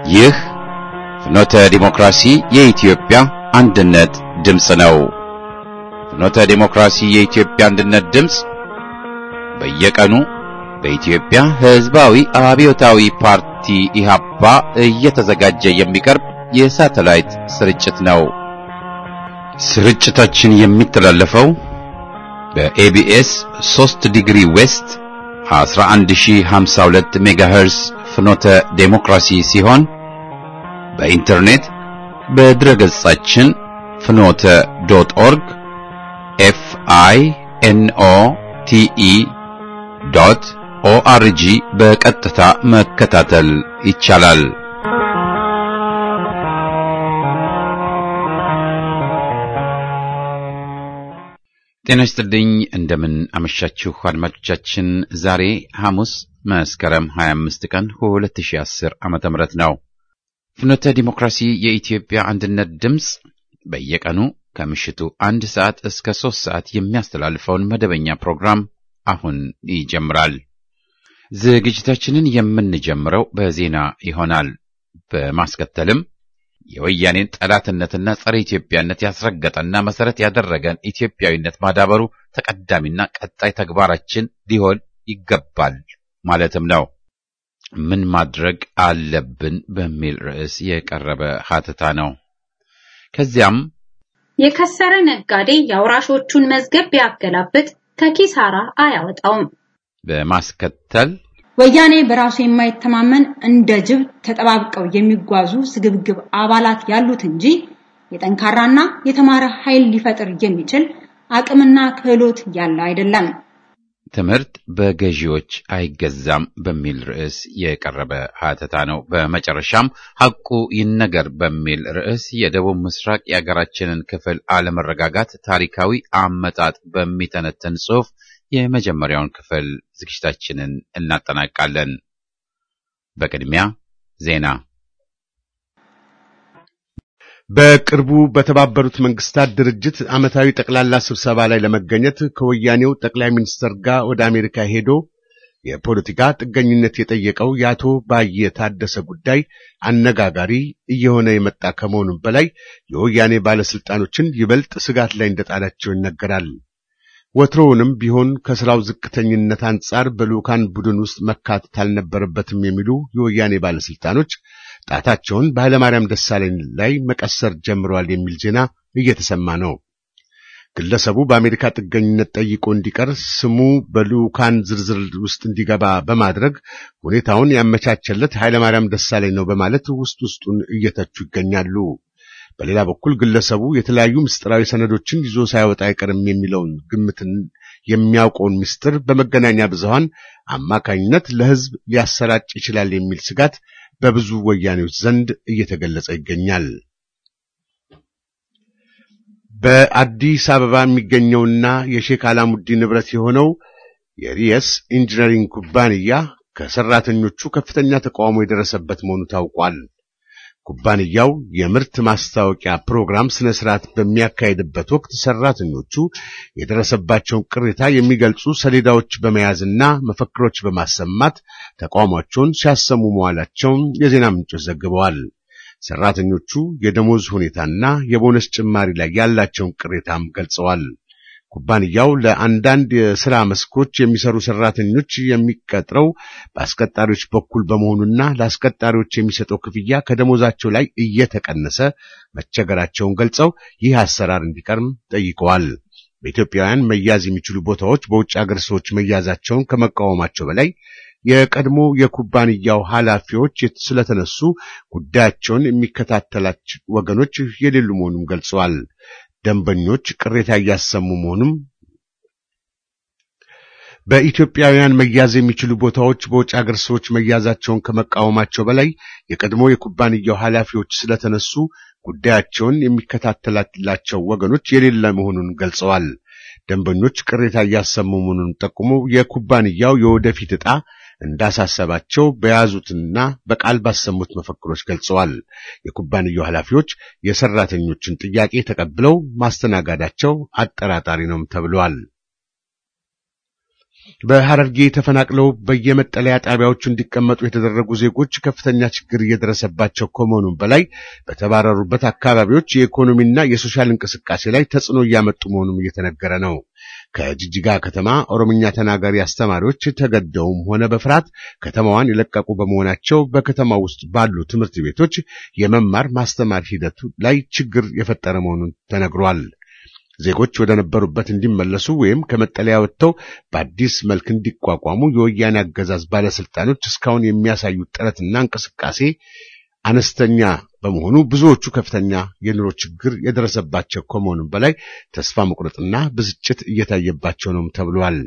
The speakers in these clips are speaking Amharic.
ይህ ፍኖተ ዲሞክራሲ የኢትዮጵያ አንድነት ድምፅ ነው። ፍኖተ ዲሞክራሲ የኢትዮጵያ አንድነት ድምፅ በየቀኑ በኢትዮጵያ ሕዝባዊ አብዮታዊ ፓርቲ ኢህአፓ እየተዘጋጀ የሚቀርብ የሳተላይት ስርጭት ነው። ስርጭታችን የሚተላለፈው በኤቢኤስ 3 ዲግሪ ዌስት 11052 ሜጋሄርስ ፍኖተ ዴሞክራሲ ሲሆን በኢንተርኔት በድረገጻችን ፍኖተ ዶት ኦርግ ኤፍ አይ ኤን ኦ ቲ ኢ ዶት ኦአርጂ በቀጥታ መከታተል ይቻላል። ጤና ይስጥልኝ። እንደምን አመሻችሁ አድማጮቻችን። ዛሬ ሐሙስ መስከረም 25 ቀን 2010 ዓመተ ምህረት ነው። ፍኖተ ዲሞክራሲ የኢትዮጵያ አንድነት ድምፅ በየቀኑ ከምሽቱ አንድ ሰዓት እስከ ሦስት ሰዓት የሚያስተላልፈውን መደበኛ ፕሮግራም አሁን ይጀምራል። ዝግጅታችንን የምንጀምረው በዜና ይሆናል። በማስከተልም የወያኔን ጠላትነትና ጸረ ኢትዮጵያነት ያስረገጠና መሰረት ያደረገን ኢትዮጵያዊነት ማዳበሩ ተቀዳሚና ቀጣይ ተግባራችን ሊሆን ይገባል ማለትም ነው። ምን ማድረግ አለብን በሚል ርዕስ የቀረበ ሀተታ ነው። ከዚያም የከሰረ ነጋዴ የአውራሾቹን መዝገብ ቢያገላብጥ ከኪሳራ አያወጣውም። በማስከተል ወያኔ በራሱ የማይተማመን እንደ ጅብ ተጠባብቀው የሚጓዙ ስግብግብ አባላት ያሉት እንጂ የጠንካራና የተማረ ኃይል ሊፈጥር የሚችል አቅምና ክህሎት ያለው አይደለም። ትምህርት በገዢዎች አይገዛም በሚል ርዕስ የቀረበ ሀተታ ነው። በመጨረሻም ሐቁ ይነገር በሚል ርዕስ የደቡብ ምስራቅ የሀገራችንን ክፍል አለመረጋጋት ታሪካዊ አመጣጥ በሚተነትን ጽሑፍ የመጀመሪያውን ክፍል ዝግጅታችንን እናጠናቃለን። በቅድሚያ ዜና። በቅርቡ በተባበሩት መንግስታት ድርጅት ዓመታዊ ጠቅላላ ስብሰባ ላይ ለመገኘት ከወያኔው ጠቅላይ ሚኒስትር ጋር ወደ አሜሪካ ሄዶ የፖለቲካ ጥገኝነት የጠየቀው የአቶ ባየ ታደሰ ጉዳይ አነጋጋሪ እየሆነ የመጣ ከመሆኑም በላይ የወያኔ ባለስልጣኖችን ይበልጥ ስጋት ላይ እንደጣላቸው ይነገራል። ወትሮውንም ቢሆን ከስራው ዝቅተኝነት አንጻር በልዑካን ቡድን ውስጥ መካተት አልነበረበትም የሚሉ የወያኔ ባለስልጣኖች ጣታቸውን በኃይለማርያም ደሳለኝ ላይ መቀሰር ጀምረዋል የሚል ዜና እየተሰማ ነው። ግለሰቡ በአሜሪካ ጥገኝነት ጠይቆ እንዲቀር ስሙ በልዑካን ዝርዝር ውስጥ እንዲገባ በማድረግ ሁኔታውን ያመቻቸለት ኃይለማርያም ደሳለኝ ነው በማለት ውስጥ ውስጡን እየተቹ ይገኛሉ። በሌላ በኩል ግለሰቡ የተለያዩ ምስጢራዊ ሰነዶችን ይዞ ሳይወጣ አይቀርም የሚለውን ግምትን የሚያውቀውን ምስጢር በመገናኛ ብዙሃን አማካኝነት ለሕዝብ ሊያሰራጭ ይችላል የሚል ስጋት በብዙ ወያኔዎች ዘንድ እየተገለጸ ይገኛል። በአዲስ አበባ የሚገኘውና የሼክ አላሙዲን ንብረት የሆነው የሪየስ ኢንጂነሪንግ ኩባንያ ከሰራተኞቹ ከፍተኛ ተቃውሞ የደረሰበት መሆኑ ታውቋል። ኩባንያው የምርት ማስታወቂያ ፕሮግራም ስነ ስርዓት በሚያካሄድበት ወቅት ሰራተኞቹ የደረሰባቸውን ቅሬታ የሚገልጹ ሰሌዳዎች በመያዝና መፈክሮች በማሰማት ተቃውሟቸውን ሲያሰሙ መዋላቸውን የዜና ምንጮች ዘግበዋል። ሰራተኞቹ የደሞዝ ሁኔታና የቦነስ ጭማሪ ላይ ያላቸውን ቅሬታም ገልጸዋል። ኩባንያው ለአንዳንድ የሥራ መስኮች የሚሰሩ ሰራተኞች የሚቀጥረው በአስቀጣሪዎች በኩል በመሆኑና ለአስቀጣሪዎች የሚሰጠው ክፍያ ከደሞዛቸው ላይ እየተቀነሰ መቸገራቸውን ገልጸው ይህ አሰራር እንዲቀርም ጠይቀዋል። በኢትዮጵያውያን መያዝ የሚችሉ ቦታዎች በውጭ አገር ሰዎች መያዛቸውን ከመቃወማቸው በላይ የቀድሞ የኩባንያው ኃላፊዎች ስለተነሱ ጉዳያቸውን የሚከታተላቸው ወገኖች የሌሉ መሆኑን ገልጸዋል። ደንበኞች ቅሬታ እያሰሙ መሆኑም በኢትዮጵያውያን መያዝ የሚችሉ ቦታዎች በውጭ አገር ሰዎች መያዛቸውን ከመቃወማቸው በላይ የቀድሞ የኩባንያው ኃላፊዎች ስለተነሱ ጉዳያቸውን የሚከታተላቸው ወገኖች የሌለ መሆኑን ገልጸዋል። ደንበኞች ቅሬታ እያሰሙ መሆኑን ጠቁመው የኩባንያው የወደፊት ዕጣ እንዳሳሰባቸው በያዙትና በቃል ባሰሙት መፈክሮች ገልጸዋል። የኩባንያው ኃላፊዎች የሰራተኞችን ጥያቄ ተቀብለው ማስተናጋዳቸው አጠራጣሪ ነውም ተብለዋል። በሐረርጌ ተፈናቅለው በየመጠለያ ጣቢያዎቹ እንዲቀመጡ የተደረጉ ዜጎች ከፍተኛ ችግር እየደረሰባቸው ከመሆኑም በላይ በተባረሩበት አካባቢዎች የኢኮኖሚና የሶሻል እንቅስቃሴ ላይ ተጽዕኖ እያመጡ መሆኑም እየተነገረ ነው። ከጅጅጋ ከተማ ኦሮምኛ ተናጋሪ አስተማሪዎች ተገደውም ሆነ በፍርሃት ከተማዋን የለቀቁ በመሆናቸው በከተማ ውስጥ ባሉ ትምህርት ቤቶች የመማር ማስተማር ሂደቱ ላይ ችግር የፈጠረ መሆኑን ተነግሯል። ዜጎች ወደ ነበሩበት እንዲመለሱ ወይም ከመጠለያ ወጥተው በአዲስ መልክ እንዲቋቋሙ የወያኔ አገዛዝ ባለስልጣኖች እስካሁን የሚያሳዩት ጥረትና እንቅስቃሴ አነስተኛ በመሆኑ ብዙዎቹ ከፍተኛ የኑሮ ችግር የደረሰባቸው ከመሆኑም በላይ ተስፋ መቁረጥና ብስጭት እየታየባቸው ነው ተብሏል።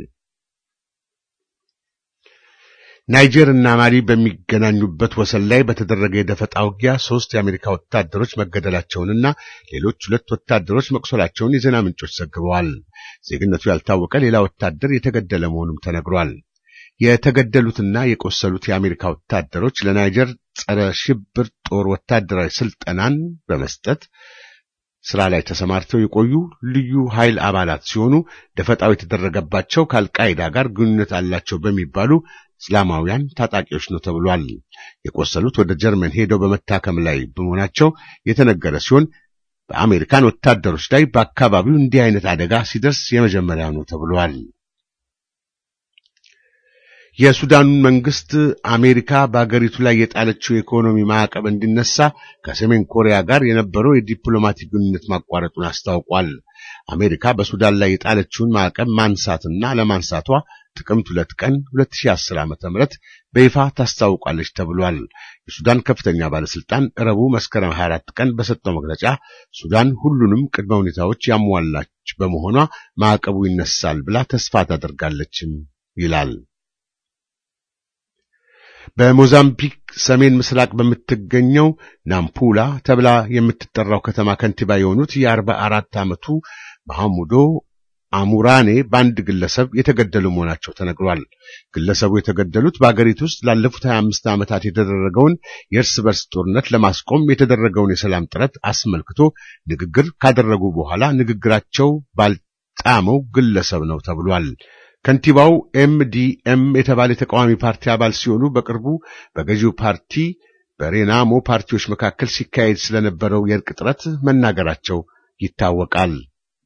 ናይጀር እና ማሊ በሚገናኙበት ወሰን ላይ በተደረገ የደፈጣ ውጊያ ሶስት የአሜሪካ ወታደሮች መገደላቸውንና ሌሎች ሁለት ወታደሮች መቁሰላቸውን የዜና ምንጮች ዘግበዋል። ዜግነቱ ያልታወቀ ሌላ ወታደር የተገደለ መሆኑም ተነግሯል። የተገደሉትና የቆሰሉት የአሜሪካ ወታደሮች ለናይጀር ጸረ ሽብር ጦር ወታደራዊ ስልጠናን በመስጠት ስራ ላይ ተሰማርተው የቆዩ ልዩ ኃይል አባላት ሲሆኑ ደፈጣው የተደረገባቸው ከአልቃይዳ ጋር ግንኙነት አላቸው በሚባሉ እስላማውያን ታጣቂዎች ነው ተብሏል። የቆሰሉት ወደ ጀርመን ሄደው በመታከም ላይ በመሆናቸው የተነገረ ሲሆን በአሜሪካን ወታደሮች ላይ በአካባቢው እንዲህ አይነት አደጋ ሲደርስ የመጀመሪያ ነው ተብሏል። የሱዳን መንግስት አሜሪካ በአገሪቱ ላይ የጣለችው የኢኮኖሚ ማዕቀብ እንዲነሳ ከሰሜን ኮሪያ ጋር የነበረው የዲፕሎማቲክ ግንኙነት ማቋረጡን አስታውቋል። አሜሪካ በሱዳን ላይ የጣለችውን ማዕቀብ ማንሳትና ለማንሳቷ ጥቅምት ሁለት ቀን 2010 ዓ.ም በይፋ ታስታውቃለች ተብሏል። የሱዳን ከፍተኛ ባለስልጣን ረቡዕ መስከረም 24 ቀን በሰጠው መግለጫ ሱዳን ሁሉንም ቅድመ ሁኔታዎች ያሟላች በመሆኗ ማዕቀቡ ይነሳል ብላ ተስፋ ታደርጋለችም ይላል። በሞዛምቢክ ሰሜን ምስራቅ በምትገኘው ናምፑላ ተብላ የምትጠራው ከተማ ከንቲባ የሆኑት የአርባ አራት ዓመቱ መሐሙዶ አሙራኔ በአንድ ግለሰብ የተገደሉ መሆናቸው ተነግሯል። ግለሰቡ የተገደሉት በአገሪቱ ውስጥ ላለፉት 25 ዓመታት የተደረገውን የእርስ በርስ ጦርነት ለማስቆም የተደረገውን የሰላም ጥረት አስመልክቶ ንግግር ካደረጉ በኋላ ንግግራቸው ባልጣመው ግለሰብ ነው ተብሏል። ከንቲባው ኤምዲኤም የተባለ የተቃዋሚ ፓርቲ አባል ሲሆኑ በቅርቡ በገዢው ፓርቲ በሬናሞ ፓርቲዎች መካከል ሲካሄድ ስለነበረው የእርቅ ጥረት መናገራቸው ይታወቃል።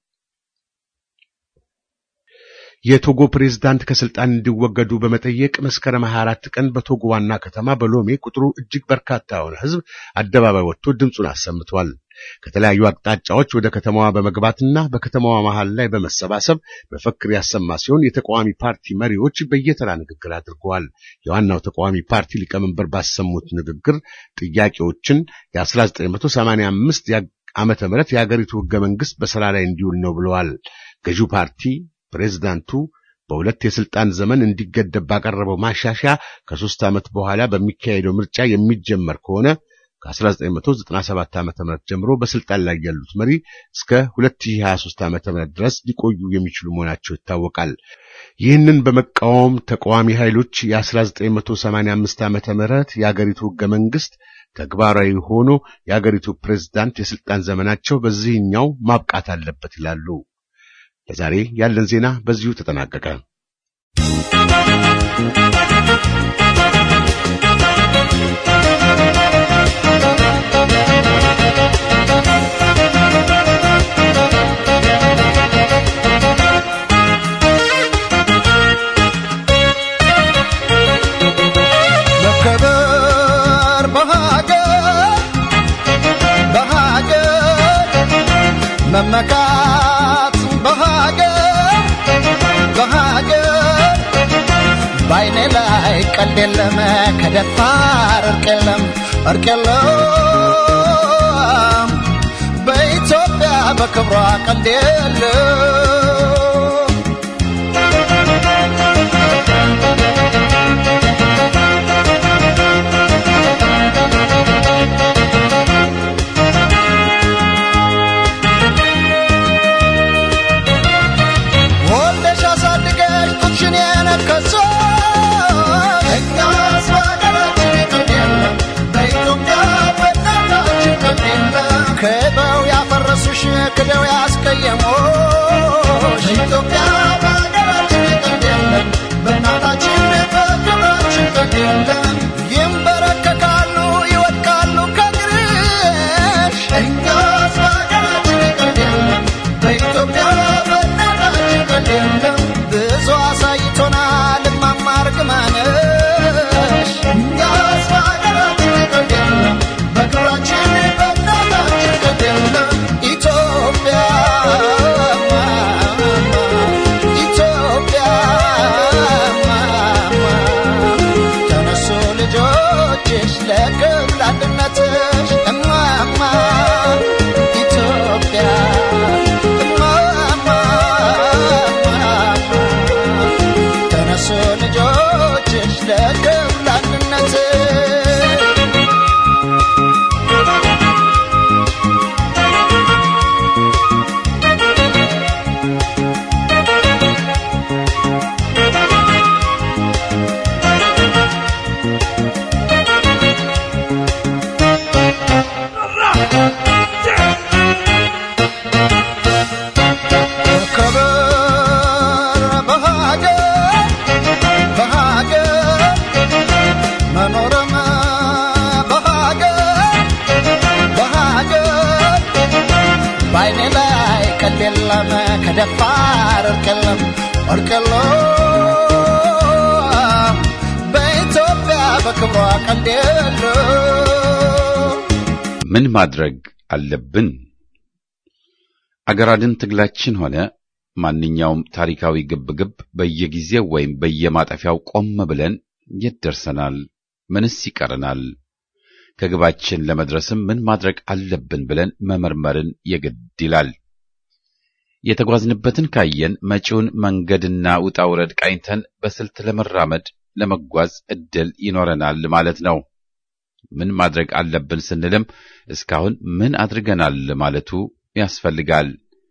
የቶጎ ፕሬዝዳንት ከስልጣን እንዲወገዱ በመጠየቅ መስከረም 24 ቀን በቶጎ ዋና ከተማ በሎሜ ቁጥሩ እጅግ በርካታ የሆነ ሕዝብ አደባባይ ወጥቶ ድምፁን አሰምቷል። ከተለያዩ አቅጣጫዎች ወደ ከተማዋ በመግባትና በከተማዋ መሃል ላይ በመሰባሰብ መፈክር ያሰማ ሲሆን የተቃዋሚ ፓርቲ መሪዎች በየተራ ንግግር አድርገዋል። የዋናው ተቃዋሚ ፓርቲ ሊቀመንበር ባሰሙት ንግግር ጥያቄዎችን የ1985 ዓመተ ምህረት የሀገሪቱ ሕገ መንግስት በስራ ላይ እንዲውል ነው ብለዋል። ገዢው ፓርቲ ፕሬዝዳንቱ በሁለት የስልጣን ዘመን እንዲገደብ ባቀረበው ማሻሻያ ከሶስት ዓመት በኋላ በሚካሄደው ምርጫ የሚጀመር ከሆነ ከ1997 ዓ.ም ጀምሮ በስልጣን ላይ ያሉት መሪ እስከ 2023 ዓ.ም ድረስ ሊቆዩ የሚችሉ መሆናቸው ይታወቃል። ይህንን በመቃወም ተቃዋሚ ኃይሎች የ1985 ዓ.ም የአገሪቱ ሕገ መንግስት ተግባራዊ ሆኖ የአገሪቱ ፕሬዝዳንት የስልጣን ዘመናቸው በዚህኛው ማብቃት አለበት ይላሉ። ለዛሬ ያለን ዜና በዚሁ ተጠናቀቀ። መከበር በሀገር በሀገር መመካት በሀገር በሀገር በአይኔ ላይ ቀልድ የለም ከደፋር እርቅ የለም እርቅ የለም በኢትዮጵያ በክብሯ ቀልድ የለም ወልደሽ አሳድገሽ ጡትሽን የነከሶ እኛስ በሀገራችን ቀልድ የለም በኢትዮጵያ በእናታችን ቀልድ የለም ክደው ያፈረሱሽ ክደው ያስቀየሙሽ የለም ይንበረከካሉ ይወድቃሉ ከእግርሽ እኛስ በሀገራችን ቀልድ የለም በኢትዮጵያ በእናታችን ቀልድ የለም ብዙ አሳይቶናል እማማ እርግማንሽ እኛስ በሀገራችን ቀልድ የለም በክብራችን በእናታችን ቀልድ የለም ኢትዮጵያ ኢትዮጵያ ተነሱ ልጆችሽ ለክብር አንድነትሽ እማማ ኢትዮጵያ እማማ ተነሱ ልጆችሽ ለክብር አንድነትሽ ከበር በሀገር በሀገር መኖርም በሀገር በሀገር በዓይኔ ላይ ቀልድ የለም ከደፋር እርቅ የለም ወርቅ የለም በኢትዮጵያ በክብሯ ቀልድ የለም ምን ማድረግ አለብን? አገር አድን ትግላችን ሆነ ማንኛውም ታሪካዊ ግብግብ በየጊዜው ወይም በየማጠፊያው ቆም ብለን የት ደርሰናል? ምንስ ይቀረናል? ከግባችን ለመድረስም ምን ማድረግ አለብን ብለን መመርመርን የግድ ይላል። የተጓዝንበትን ካየን መጪውን መንገድና ውጣ ውረድ ቃኝተን በስልት ለመራመድ ለመጓዝ እድል ይኖረናል ማለት ነው። ምን ማድረግ አለብን ስንልም እስካሁን ምን አድርገናል ማለቱ ያስፈልጋል።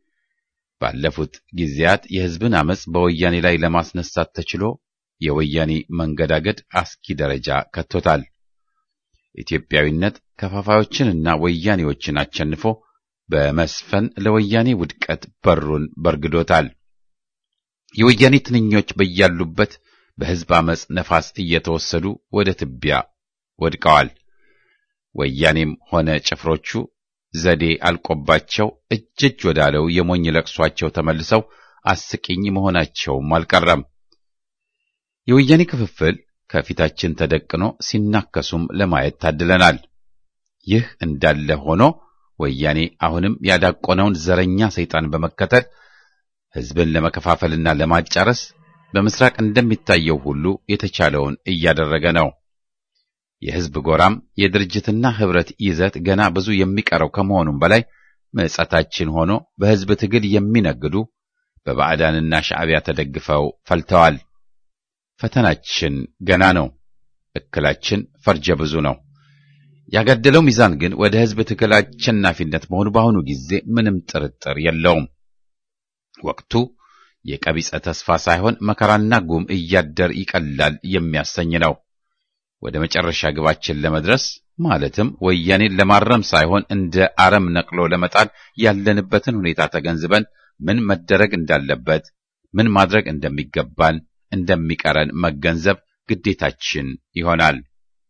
ባለፉት ጊዜያት የሕዝብን አመጽ በወያኔ ላይ ለማስነሳት ተችሎ የወያኔ መንገዳገድ አስኪ ደረጃ ከቶታል። ኢትዮጵያዊነት ከፋፋዮችንና ወያኔዎችን አሸንፎ በመስፈን ለወያኔ ውድቀት በሩን በርግዶታል። የወያኔ ትንኞች በያሉበት በሕዝብ አመጽ ነፋስ እየተወሰዱ ወደ ትቢያ ወድቀዋል። ወያኔም ሆነ ጭፍሮቹ ዘዴ አልቆባቸው እጅ እጅ ወዳለው የሞኝ ለቅሷቸው ተመልሰው አስቂኝ መሆናቸውም አልቀረም። የወያኔ ክፍፍል ከፊታችን ተደቅኖ ሲናከሱም ለማየት ታድለናል። ይህ እንዳለ ሆኖ ወያኔ አሁንም ያዳቆነውን ዘረኛ ሰይጣን በመከተል ሕዝብን ለመከፋፈልና ለማጫረስ በምስራቅ እንደሚታየው ሁሉ የተቻለውን እያደረገ ነው። የሕዝብ ጎራም የድርጅትና ኅብረት ይዘት ገና ብዙ የሚቀረው ከመሆኑም በላይ ምጸታችን ሆኖ በሕዝብ ትግል የሚነግዱ በባዕዳንና ሻዕቢያ ተደግፈው ፈልተዋል። ፈተናችን ገና ነው። እክላችን ፈርጀ ብዙ ነው። ያጋደለው ሚዛን ግን ወደ ሕዝብ ትግል አሸናፊነት መሆኑ በአሁኑ ጊዜ ምንም ጥርጥር የለውም። ወቅቱ የቀቢጸ ተስፋ ሳይሆን መከራና ጉም እያደር ይቀላል የሚያሰኝ ነው። ወደ መጨረሻ ግባችን ለመድረስ ማለትም ወያኔን ለማረም ሳይሆን እንደ አረም ነቅሎ ለመጣል ያለንበትን ሁኔታ ተገንዝበን ምን መደረግ እንዳለበት፣ ምን ማድረግ እንደሚገባን እንደሚቀረን መገንዘብ ግዴታችን ይሆናል።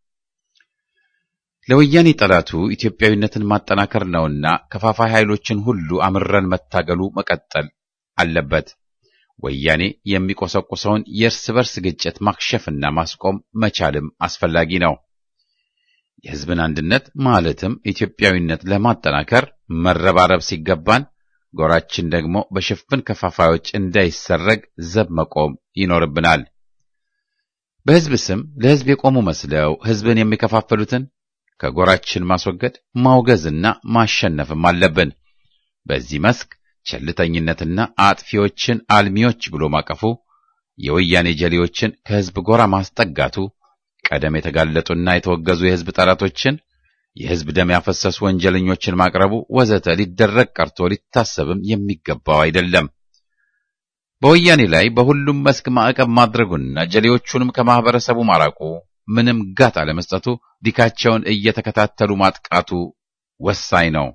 ለወያኔ ጠላቱ ኢትዮጵያዊነትን ማጠናከር ነውና ከፋፋይ ኃይሎችን ሁሉ አምረን መታገሉ መቀጠል አለበት። ወያኔ የሚቆሰቁሰውን የእርስ በርስ ግጭት ማክሸፍና ማስቆም መቻልም አስፈላጊ ነው። የሕዝብን አንድነት ማለትም ኢትዮጵያዊነት ለማጠናከር መረባረብ ሲገባን፣ ጎራችን ደግሞ በሽፍን ከፋፋዮች እንዳይሰረግ ዘብ መቆም ይኖርብናል። በሕዝብ ስም ለሕዝብ የቆሙ መስለው ሕዝብን የሚከፋፈሉትን ከጎራችን ማስወገድ ማውገዝና ማሸነፍም አለብን። በዚህ መስክ ቸልተኝነትና አጥፊዎችን አልሚዎች ብሎ ማቀፉ፣ የወያኔ ጀሌዎችን ከሕዝብ ጎራ ማስጠጋቱ፣ ቀደም የተጋለጡና የተወገዙ የሕዝብ ጠላቶችን፣ የሕዝብ ደም ያፈሰሱ ወንጀለኞችን ማቅረቡ ወዘተ ሊደረግ ቀርቶ ሊታሰብም የሚገባው አይደለም። በወያኔ ላይ በሁሉም መስክ ማዕቀብ ማድረጉና ጀሌዎቹንም ከማህበረሰቡ ማራቁ፣ ምንም ጋት አለመስጠቱ፣ ዲካቸውን እየተከታተሉ ማጥቃቱ ወሳኝ ነው።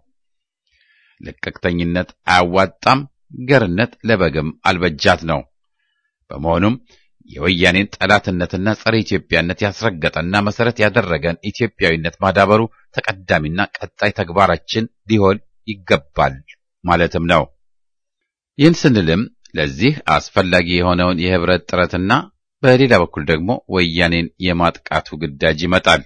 ለቀቅተኝነት አያዋጣም፣ ገርነት ለበግም አልበጃት ነው። በመሆኑም የወያኔን ጠላትነትና ጸረ ኢትዮጵያነት ያስረገጠና መሰረት ያደረገን ኢትዮጵያዊነት ማዳበሩ ተቀዳሚና ቀጣይ ተግባራችን ሊሆን ይገባል ማለትም ነው። ይህን ስንልም ለዚህ አስፈላጊ የሆነውን የህብረት ጥረትና በሌላ በኩል ደግሞ ወያኔን የማጥቃቱ ግዳጅ ይመጣል።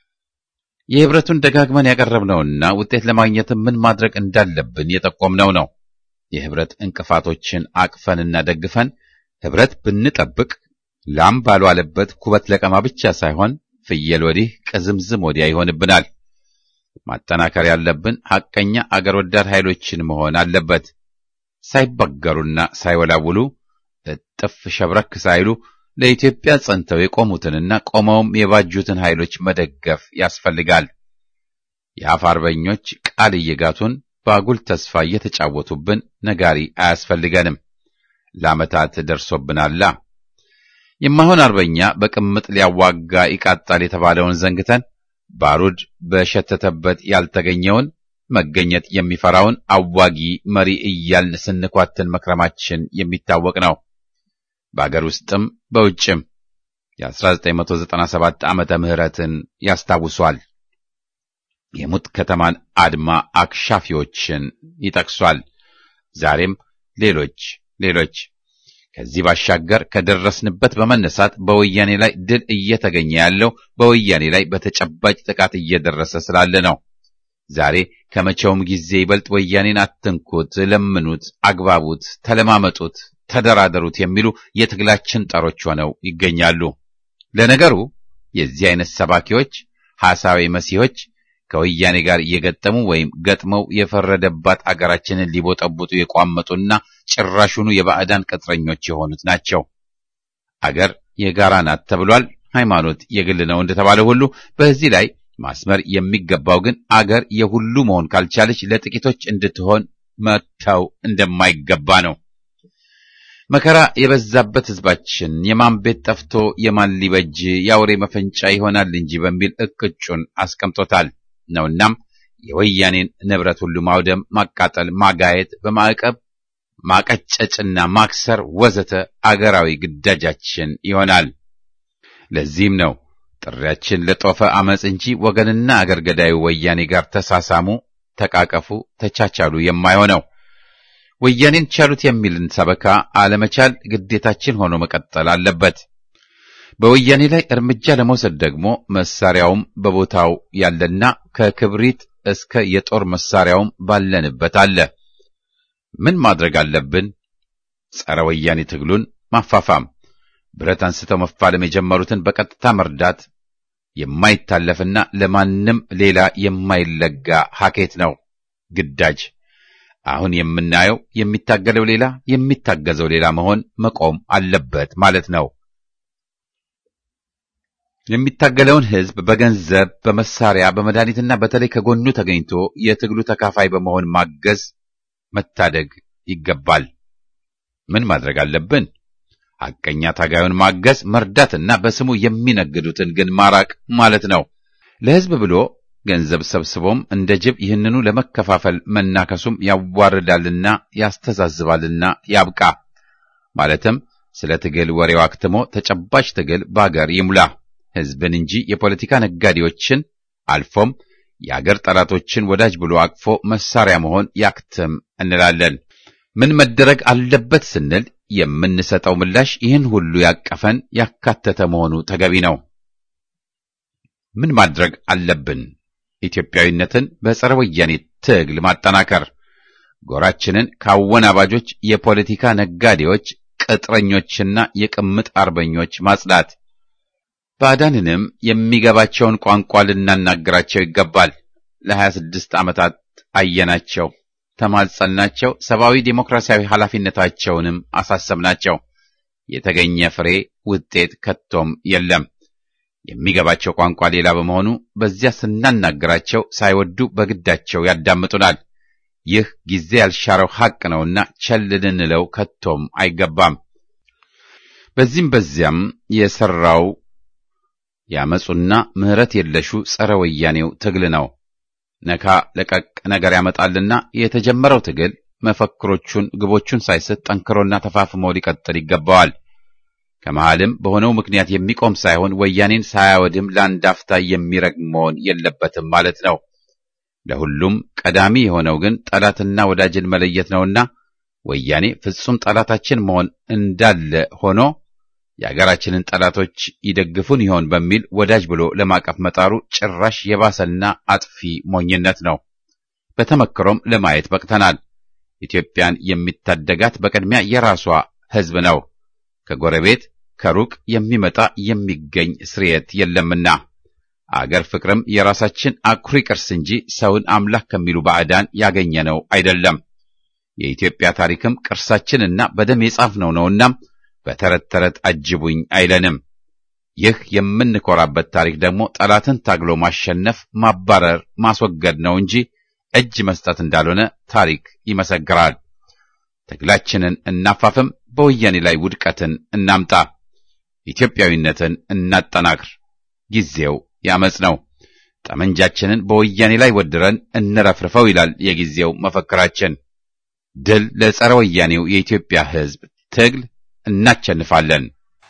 የህብረቱን ደጋግመን ያቀረብነውና ውጤት ለማግኘት ምን ማድረግ እንዳለብን የጠቆምነው ነው። የህብረት እንቅፋቶችን አቅፈንና ደግፈን ህብረት ብንጠብቅ ላም ባልዋለበት ኩበት ለቀማ ብቻ ሳይሆን ፍየል ወዲህ ቅዝምዝም ወዲያ ይሆንብናል። ማጠናከር ያለብን ሐቀኛ አገር ወዳድ ኃይሎችን መሆን አለበት። ሳይበገሩና ሳይወላውሉ እጥፍ ሸብረክ ሳይሉ ለኢትዮጵያ ጸንተው የቆሙትንና ቆመውም የባጁትን ኃይሎች መደገፍ ያስፈልጋል። የአፍ አርበኞች ቃል እየጋቱን በአጉል ተስፋ እየተጫወቱብን ነጋሪ አያስፈልገንም። ለዓመታት ደርሶብናላ። የማይሆን አርበኛ በቅምጥ ሊያዋጋ ይቃጣል የተባለውን ዘንግተን ባሩድ በሸተተበት ያልተገኘውን መገኘት የሚፈራውን አዋጊ መሪ እያልን ስንኳትን መክረማችን የሚታወቅ ነው። በአገር ውስጥም በውጭም የ1997 ዓመተ ምህረትን ያስታውሷል። የሙት ከተማን አድማ አክሻፊዎችን ይጠቅሷል። ዛሬም ሌሎች ሌሎች ከዚህ ባሻገር ከደረስንበት በመነሳት በወያኔ ላይ ድል እየተገኘ ያለው በወያኔ ላይ በተጨባጭ ጥቃት እየደረሰ ስላለ ነው። ዛሬ ከመቼውም ጊዜ ይበልጥ ወያኔን አትንኩት፣ ለምኑት፣ አግባቡት፣ ተለማመጡት፣ ተደራደሩት የሚሉ የትግላችን ጠሮች ሆነው ይገኛሉ። ለነገሩ የዚህ አይነት ሰባኪዎች ሐሳዊ መሲሖች ከወያኔ ጋር እየገጠሙ ወይም ገጥመው የፈረደባት አገራችንን ሊቦጠቡጡ የቋመጡና ጭራሹኑ የባዕዳን ቅጥረኞች የሆኑት ናቸው። አገር የጋራ ናት ተብሏል። ሃይማኖት የግል ነው እንደተባለ ሁሉ በዚህ ላይ ማስመር የሚገባው ግን አገር የሁሉ መሆን ካልቻለች ለጥቂቶች እንድትሆን መተው እንደማይገባ ነው። መከራ የበዛበት ሕዝባችን የማን ቤት ጠፍቶ የማን ሊበጅ የአውሬ መፈንጫ ይሆናል እንጂ በሚል እቅጩን አስቀምጦታል ነውናም የወያኔን ንብረት ሁሉ ማውደም፣ ማቃጠል፣ ማጋየት፣ በማዕቀብ ማቀጨጭና ማክሰር ወዘተ አገራዊ ግዳጃችን ይሆናል። ለዚህም ነው ጥሪያችን ለጦፈ አመፅ እንጂ ወገንና አገር ገዳዩ ወያኔ ጋር ተሳሳሙ፣ ተቃቀፉ፣ ተቻቻሉ የማይሆነው። ወያኔን ቻሉት የሚልን ሰበካ አለመቻል ግዴታችን ሆኖ መቀጠል አለበት። በወያኔ ላይ እርምጃ ለመውሰድ ደግሞ መሳሪያውም በቦታው ያለና ከክብሪት እስከ የጦር መሳሪያውም ባለንበት አለ። ምን ማድረግ አለብን? ጸረ ወያኔ ትግሉን ማፋፋም፣ ብረት አንስተው መፋለም የጀመሩትን በቀጥታ መርዳት የማይታለፍና ለማንም ሌላ የማይለጋ ሀኬት ነው ግዳጅ። አሁን የምናየው የሚታገለው ሌላ የሚታገዘው ሌላ መሆን መቆም አለበት ማለት ነው። የሚታገለውን ሕዝብ በገንዘብ፣ በመሳሪያ፣ በመድኃኒትና በተለይ ከጎኑ ተገኝቶ የትግሉ ተካፋይ በመሆን ማገዝ፣ መታደግ ይገባል። ምን ማድረግ አለብን? ሐቀኛ ታጋዩን ማገዝ፣ መርዳትና በስሙ የሚነግዱትን ግን ማራቅ ማለት ነው። ለሕዝብ ብሎ ገንዘብ ሰብስቦም እንደ ጅብ ይህንኑ ለመከፋፈል መናከሱም ያዋርዳልና ያስተዛዝባልና ያብቃ። ማለትም ስለ ትግል ወሬው አክትሞ ተጨባጭ ትግል በአገር ይሙላ። ሕዝብን እንጂ የፖለቲካ ነጋዴዎችን አልፎም የአገር ጠላቶችን ወዳጅ ብሎ አቅፎ መሳሪያ መሆን ያክትም እንላለን። ምን መደረግ አለበት ስንል የምንሰጠው ምላሽ ይህን ሁሉ ያቀፈን ያካተተ መሆኑ ተገቢ ነው። ምን ማድረግ አለብን? ኢትዮጵያዊነትን በጸረ ወያኔ ትግል ማጠናከር፣ ጎራችንን ከአወናባጆች የፖለቲካ ነጋዴዎች፣ ቅጥረኞችና የቅምጥ አርበኞች ማጽዳት፣ ባዕዳንንም የሚገባቸውን ቋንቋ ልናናገራቸው ይገባል። ለሀያ ስድስት ዓመታት አየናቸው፣ ተማጸናቸው፣ ሰብአዊ ዴሞክራሲያዊ ኃላፊነታቸውንም አሳሰብናቸው። የተገኘ ፍሬ ውጤት ከቶም የለም። የሚገባቸው ቋንቋ ሌላ በመሆኑ በዚያ ስናናገራቸው ሳይወዱ በግዳቸው ያዳምጡናል። ይህ ጊዜ ያልሻረው ሐቅ ነውና ቸል ልንለው ከቶም አይገባም። በዚህም በዚያም የሠራው ያመፁና ምሕረት የለሹ ጸረ ወያኔው ትግል ነው። ነካ ለቀቅ ነገር ያመጣልና የተጀመረው ትግል መፈክሮቹን፣ ግቦቹን ሳይስት ጠንክሮና ተፋፍሞ ሊቀጥል ይገባዋል። ከመሃልም በሆነው ምክንያት የሚቆም ሳይሆን ወያኔን ሳያወድም ለአንድ አፍታ የሚረግም መሆን የለበትም ማለት ነው። ለሁሉም ቀዳሚ የሆነው ግን ጠላትና ወዳጅን መለየት ነውና ወያኔ ፍጹም ጠላታችን መሆን እንዳለ ሆኖ የአገራችንን ጠላቶች ይደግፉን ይሆን በሚል ወዳጅ ብሎ ለማቀፍ መጣሩ ጭራሽ የባሰና አጥፊ ሞኝነት ነው። በተመክሮም ለማየት በቅተናል። ኢትዮጵያን የሚታደጋት በቅድሚያ የራሷ ሕዝብ ነው። ከጎረቤት ከሩቅ የሚመጣ የሚገኝ ስርየት የለምና አገር ፍቅርም የራሳችን አኩሪ ቅርስ እንጂ ሰውን አምላክ ከሚሉ ባዕዳን ያገኘነው አይደለም። የኢትዮጵያ ታሪክም ቅርሳችንና በደም የጻፍነው ነውና በተረት ተረት አጅቡኝ አይለንም። ይህ የምንኮራበት ታሪክ ደግሞ ጠላትን ታግሎ ማሸነፍ፣ ማባረር፣ ማስወገድ ነው እንጂ እጅ መስጠት እንዳልሆነ ታሪክ ይመሰክራል። ትግላችንን እናፋፍም፣ በወያኔ ላይ ውድቀትን እናምጣ፣ ኢትዮጵያዊነትን እናጠናክር። ጊዜው ያመጽ ነው። ጠመንጃችንን በወያኔ ላይ ወድረን እንረፍርፈው ይላል የጊዜው መፈክራችን። ድል ለጸረ ወያኔው የኢትዮጵያ ሕዝብ ትግል እናቸንፋለን።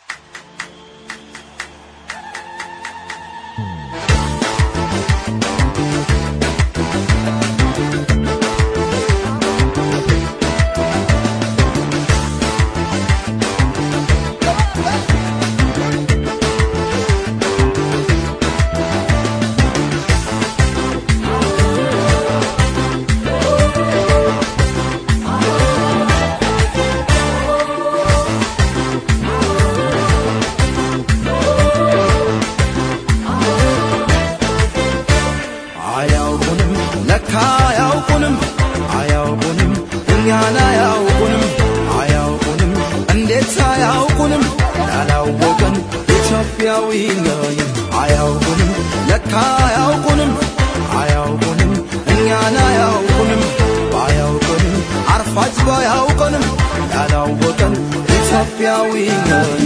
አያውቁንም ለካ አያውቁንም አያውቁንም እኛን አያውቁንም አያውቁንም እንዴት አያውቁንም ያላወቀን ኢትዮጵያዊ ነን አያውቁንም ለካ አያውቁንም አያውቁንም እኛን አያውቁንም ባያውቁንም አርፋጅ ባያውቀንም ያላወቀን ኢትዮጵያዊ ነን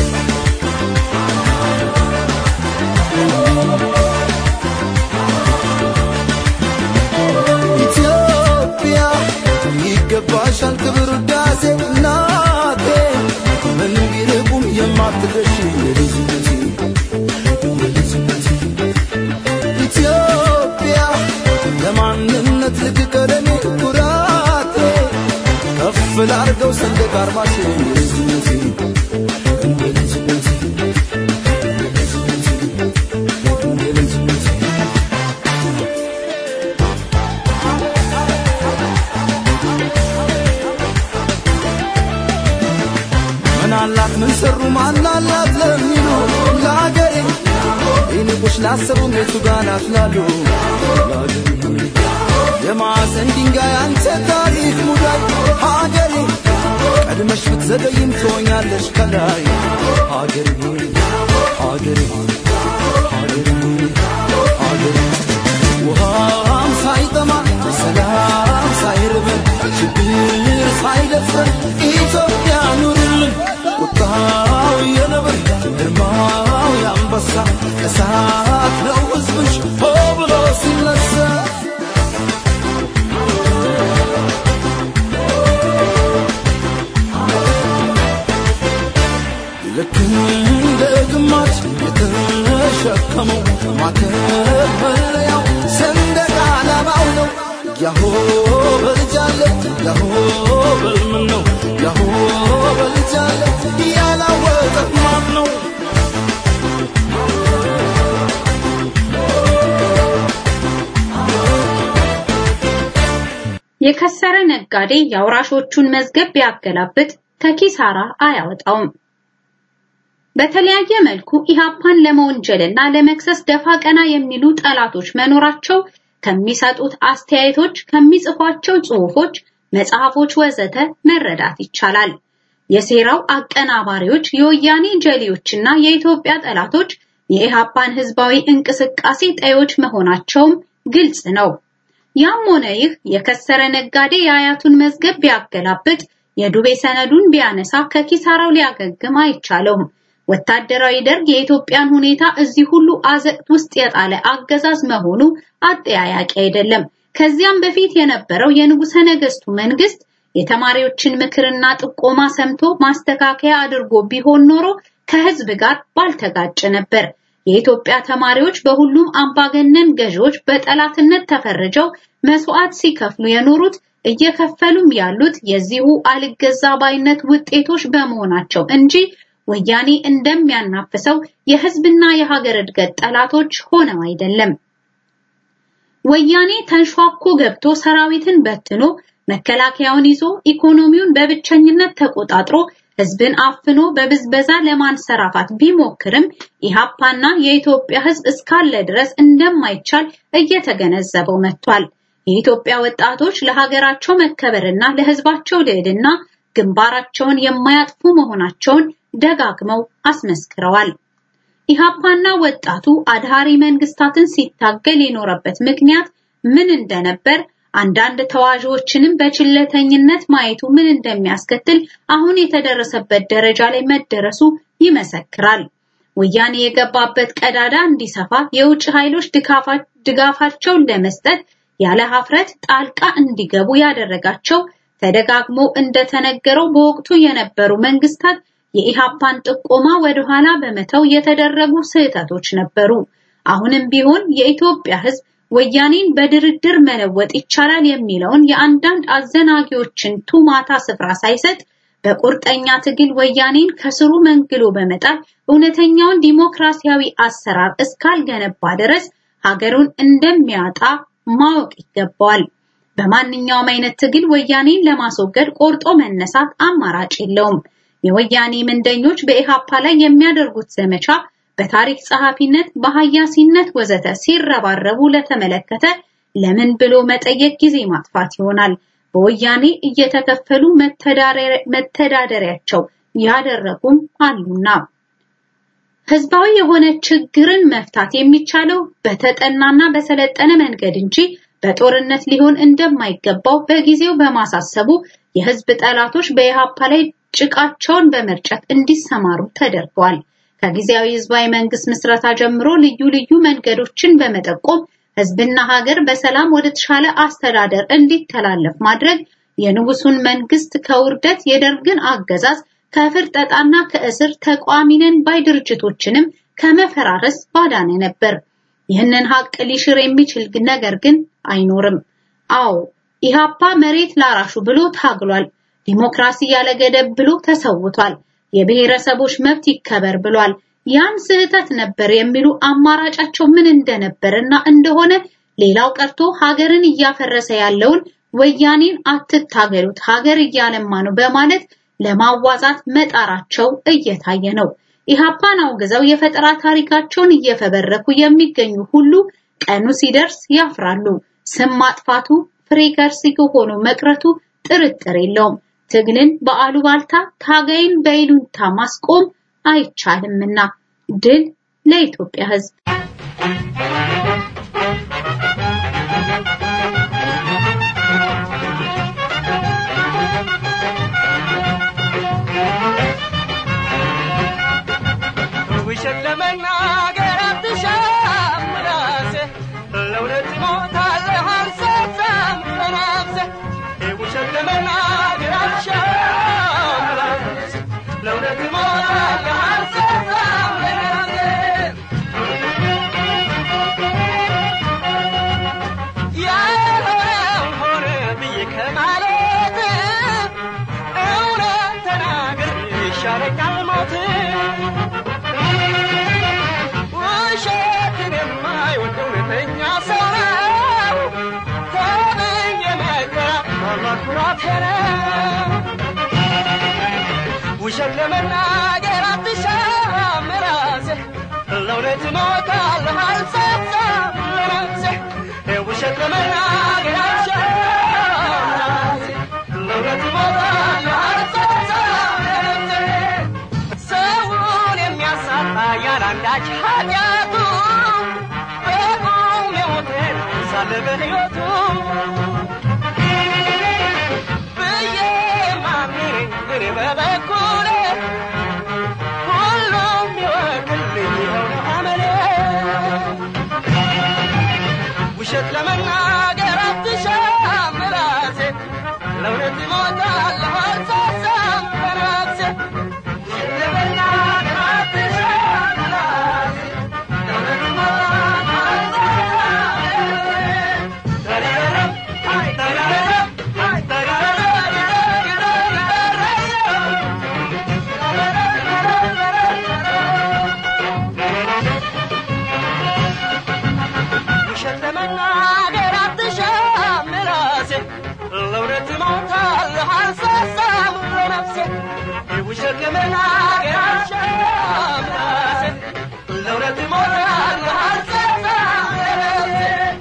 ኢትዮጵያ ይገባሻል ክብር ውዳሴ እናቴ ምን ቢርቁም የማትደርሺ የልጅነቴ የልጅነቴ ኢትዮጵያ ለማንነት ልክ ቀለሜ ኩራቴ ከፍ ላርገው ሰንደቅ አርማሽ የልጅነቴ የልጅነቴ የልጅነቴ የልጅነቴ ምን አላት ምን ሰሩ ማን አላት ለሚሉ ለአገሬ ይንቁሽ ላሰቡ ቤቱ ጋር ናት ላሉ ለአገሬ የማዕዘን ድንጋይ አንተ ታሪክ ሙዳይ ሀገሬ ቀድመሽ ብትዘገይም ትሆኛለሽ ከላይ ሀገሬ ሀገሬ ሀገሬ ሀገሬ ውሃም ሳይጠማ ሰላም ሳይርበን ችግር ሳይደፍረን ኢትዮጵያ ኑርልን ቁጣው የነብር ግርማው የአንበሳ እሳት ነው ሕዝብሽ ሆ ብሎ ሲነሳ ልክ እንደ ግማሽ የተሸከመው ማተበለያው ሰንደቅ ዓላማው ነው። ያሆ በልጃለ ያሆ በልምን ነው ያሆ በልጃለ ያላወቀ ማን ነው? የከሰረ ነጋዴ የአውራሾቹን መዝገብ ቢያገላብጥ ከኪሳራ አያወጣውም። በተለያየ መልኩ ኢሃፓን ለመወንጀልና ለመክሰስ ደፋ ቀና የሚሉ ጠላቶች መኖራቸው ከሚሰጡት አስተያየቶች፣ ከሚጽፏቸው ጽሑፎች፣ መጽሐፎች ወዘተ መረዳት ይቻላል። የሴራው አቀናባሪዎች የወያኔ ጀሌዎችና የኢትዮጵያ ጠላቶች የኢሃፓን ህዝባዊ እንቅስቃሴ ጠዮች መሆናቸውም ግልጽ ነው። ያም ሆነ ይህ የከሰረ ነጋዴ የአያቱን መዝገብ ቢያገላብጥ የዱቤ ሰነዱን ቢያነሳ ከኪሳራው ሊያገግም አይቻለውም። ወታደራዊ ደርግ የኢትዮጵያን ሁኔታ እዚህ ሁሉ አዘቅት ውስጥ የጣለ አገዛዝ መሆኑ አጠያያቂ አይደለም። ከዚያም በፊት የነበረው የንጉሠ ነገሥቱ መንግስት የተማሪዎችን ምክርና ጥቆማ ሰምቶ ማስተካከያ አድርጎ ቢሆን ኖሮ ከህዝብ ጋር ባልተጋጨ ነበር። የኢትዮጵያ ተማሪዎች በሁሉም አምባገነን ገዢዎች በጠላትነት ተፈርጀው መስዋዕት ሲከፍሉ የኖሩት እየከፈሉም ያሉት የዚሁ አልገዛ ባይነት ውጤቶች በመሆናቸው እንጂ ወያኔ እንደሚያናፍሰው የህዝብና የሀገር እድገት ጠላቶች ሆነው አይደለም። ወያኔ ተንሿኮ ገብቶ ሰራዊትን በትኖ መከላከያውን ይዞ ኢኮኖሚውን በብቸኝነት ተቆጣጥሮ ህዝብን አፍኖ በብዝበዛ ለማንሰራፋት ቢሞክርም ኢሃፓና የኢትዮጵያ ህዝብ እስካለ ድረስ እንደማይቻል እየተገነዘበው መጥቷል። የኢትዮጵያ ወጣቶች ለሀገራቸው መከበርና ለህዝባቸው ልዕልና ግንባራቸውን የማያጥፉ መሆናቸውን ደጋግመው አስመስክረዋል። ኢሃፓና ወጣቱ አድሃሪ መንግስታትን ሲታገል የኖረበት ምክንያት ምን እንደነበር አንዳንድ ተዋዦችንም በችለተኝነት ማየቱ ምን እንደሚያስከትል አሁን የተደረሰበት ደረጃ ላይ መደረሱ ይመሰክራል። ወያኔ የገባበት ቀዳዳ እንዲሰፋ የውጭ ኃይሎች ድጋፋቸውን ለመስጠት ያለ ሀፍረት ጣልቃ እንዲገቡ ያደረጋቸው ተደጋግሞ እንደተነገረው በወቅቱ የነበሩ መንግስታት የኢሃፓን ጥቆማ ወደኋላ በመተው የተደረጉ ስህተቶች ነበሩ። አሁንም ቢሆን የኢትዮጵያ ህዝብ ወያኔን በድርድር መለወጥ ይቻላል የሚለውን የአንዳንድ አዘናጊዎችን ቱማታ ስፍራ ሳይሰጥ በቁርጠኛ ትግል ወያኔን ከስሩ መንግሎ በመጣል እውነተኛውን ዲሞክራሲያዊ አሰራር እስካልገነባ ድረስ ሀገሩን እንደሚያጣ ማወቅ ይገባዋል። በማንኛውም አይነት ትግል ወያኔን ለማስወገድ ቆርጦ መነሳት አማራጭ የለውም። የወያኔ ምንደኞች በኢሃፓ ላይ የሚያደርጉት ዘመቻ በታሪክ ጸሐፊነት፣ በሐያሲነት ወዘተ ሲረባረቡ ለተመለከተ ለምን ብሎ መጠየቅ ጊዜ ማጥፋት ይሆናል። በወያኔ እየተከፈሉ መተዳደሪያቸው ያደረጉም አሉና ህዝባዊ የሆነ ችግርን መፍታት የሚቻለው በተጠናና በሰለጠነ መንገድ እንጂ በጦርነት ሊሆን እንደማይገባው በጊዜው በማሳሰቡ የህዝብ ጠላቶች በኢሃፓ ላይ ጭቃቸውን በመርጨት እንዲሰማሩ ተደርገዋል። ከጊዜያዊ ህዝባዊ መንግስት ምስረታ ጀምሮ ልዩ ልዩ መንገዶችን በመጠቆም ህዝብና ሀገር በሰላም ወደ ተሻለ አስተዳደር እንዲተላለፍ ማድረግ የንጉሱን መንግስት ከውርደት የደርግን አገዛዝ ከፍርጠጣና ከእስር ተቋሚነን ባይ ድርጅቶችንም ከመፈራረስ ባዳነ ነበር። ይህንን ሀቅ ሊሽር የሚችል ነገር ግን አይኖርም። አዎ ኢሃፓ መሬት ላራሹ ብሎ ታግሏል። ዲሞክራሲ ያለ ገደብ ብሎ ተሰውቷል። የብሔረሰቦች መብት ይከበር ብሏል። ያም ስህተት ነበር የሚሉ አማራጫቸው ምን እንደነበርና እንደሆነ ሌላው ቀርቶ ሀገርን እያፈረሰ ያለውን ወያኔን አትታገሉት ሀገር እያለማ ነው በማለት ለማዋዛት መጣራቸው እየታየ ነው። ኢሃፓን አውግዘው የፈጠራ ታሪካቸውን እየፈበረኩ የሚገኙ ሁሉ ቀኑ ሲደርስ ያፍራሉ። ስም ማጥፋቱ ፍሬ ከርሲግ ሆኖ መቅረቱ ጥርጥር የለውም። ትግልን በአሉባልታ ታጋይን በይሉንታ ማስቆም አይቻልምና ድል ለኢትዮጵያ ሕዝብ። ውሸት ለመናገር አትሻም ራስህ ለእውነት ሞታለህ አልሰፋም ለነፍስህ ውሸት ለመናገር አትሻም ራስህ ለእውነት ሞታለህ አልሰፋም ለነፍስህ ያልሆነው ሆነ ብዬ ከማለት እውነት ተናግር ይሻለኛል ሞት ውሸትን የማይወድ እውነተኛ ሰው ነው ተብዬ መከራ ታላቅ ኩራቴ ነው። ውሸት ለመናገር አትሻም ራስህ ለእውነት እሞታለሁ አልሰፋም ለነፍስህ ውሸት ለመናገር አትሻም ራስህ ለእውነት እሞታለሁ አልሰፋም ለነፍስህ ሰውን የሚያሳጣ ያላንዳች ኃጢአቱ በቁም የሞተን ሳለ በሕይወቱ ብዬ ማምነኝ እኔ በበኩሌ ሁሉም ይወቅልኝ ይኸው ነው አመሌ ውሸት ለመናገር አትሻም ራሴ ለእውነት ሞታ ውሸት ለመናገር አትሻም ራሴ ለእውነት እሞታለሁ አልሳሳም ለነፍሴ ውሸት ለመናገር አትሻም ራሴ ለእውነት እሞታለሁ አልሳሳም ለነፍሴ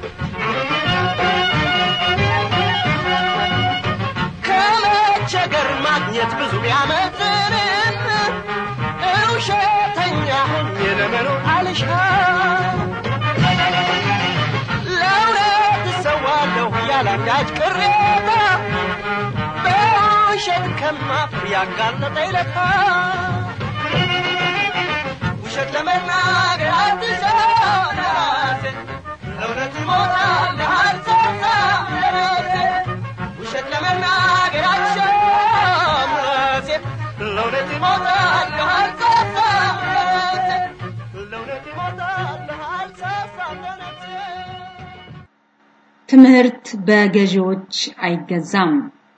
ከመቸገር ማግኘት ብዙ ቢያመዝንም ውሸተኛ ሆኜ ለመኖር አልሻም ለእውነት እሰዋለሁ ያላንዳች ቅሬታ በውሸት ከማፍር ያጋለጠ ይለታ ውሸት ለመናገር አትሻም ራሴ ለእውነት እሞታለሁ አልሳሳም ለራሴ ውሸት ለመናገር አልሻም ራሴ ለእውነት እሞታለሁ አልሳሳም ለራሴ ለእውነት እሞታለሁ አልሳሳም ለነፍሴ ትምህርት በገዢዎች አይገዛም።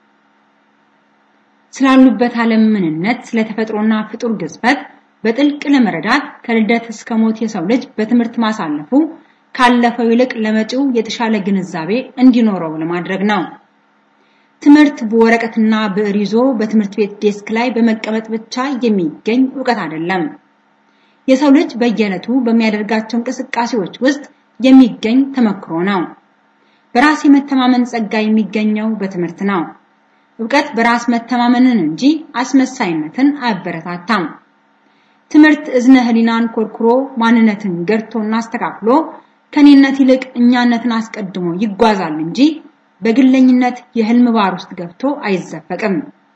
ስላሉበት ዓለም ምንነት፣ ስለተፈጥሮና ፍጡር ግዝፈት በጥልቅ ለመረዳት ከልደት እስከ ሞት የሰው ልጅ በትምህርት ማሳለፉ ካለፈው ይልቅ ለመጪው የተሻለ ግንዛቤ እንዲኖረው ለማድረግ ነው። ትምህርት በወረቀትና ብዕር ይዞ በትምህርት ቤት ዴስክ ላይ በመቀመጥ ብቻ የሚገኝ ዕውቀት አይደለም። የሰው ልጅ በየዕለቱ በሚያደርጋቸው እንቅስቃሴዎች ውስጥ የሚገኝ ተመክሮ ነው። በራስ የመተማመን ጸጋ የሚገኘው በትምህርት ነው። ዕውቀት በራስ መተማመንን እንጂ አስመሳይነትን አያበረታታም። ትምህርት እዝነ ህሊናን ኮርኩሮ ማንነትን ገርቶና አስተካክሎ ከኔነት ይልቅ እኛነትን አስቀድሞ ይጓዛል እንጂ በግለኝነት የህልም ባር ውስጥ ገብቶ አይዘፈቅም።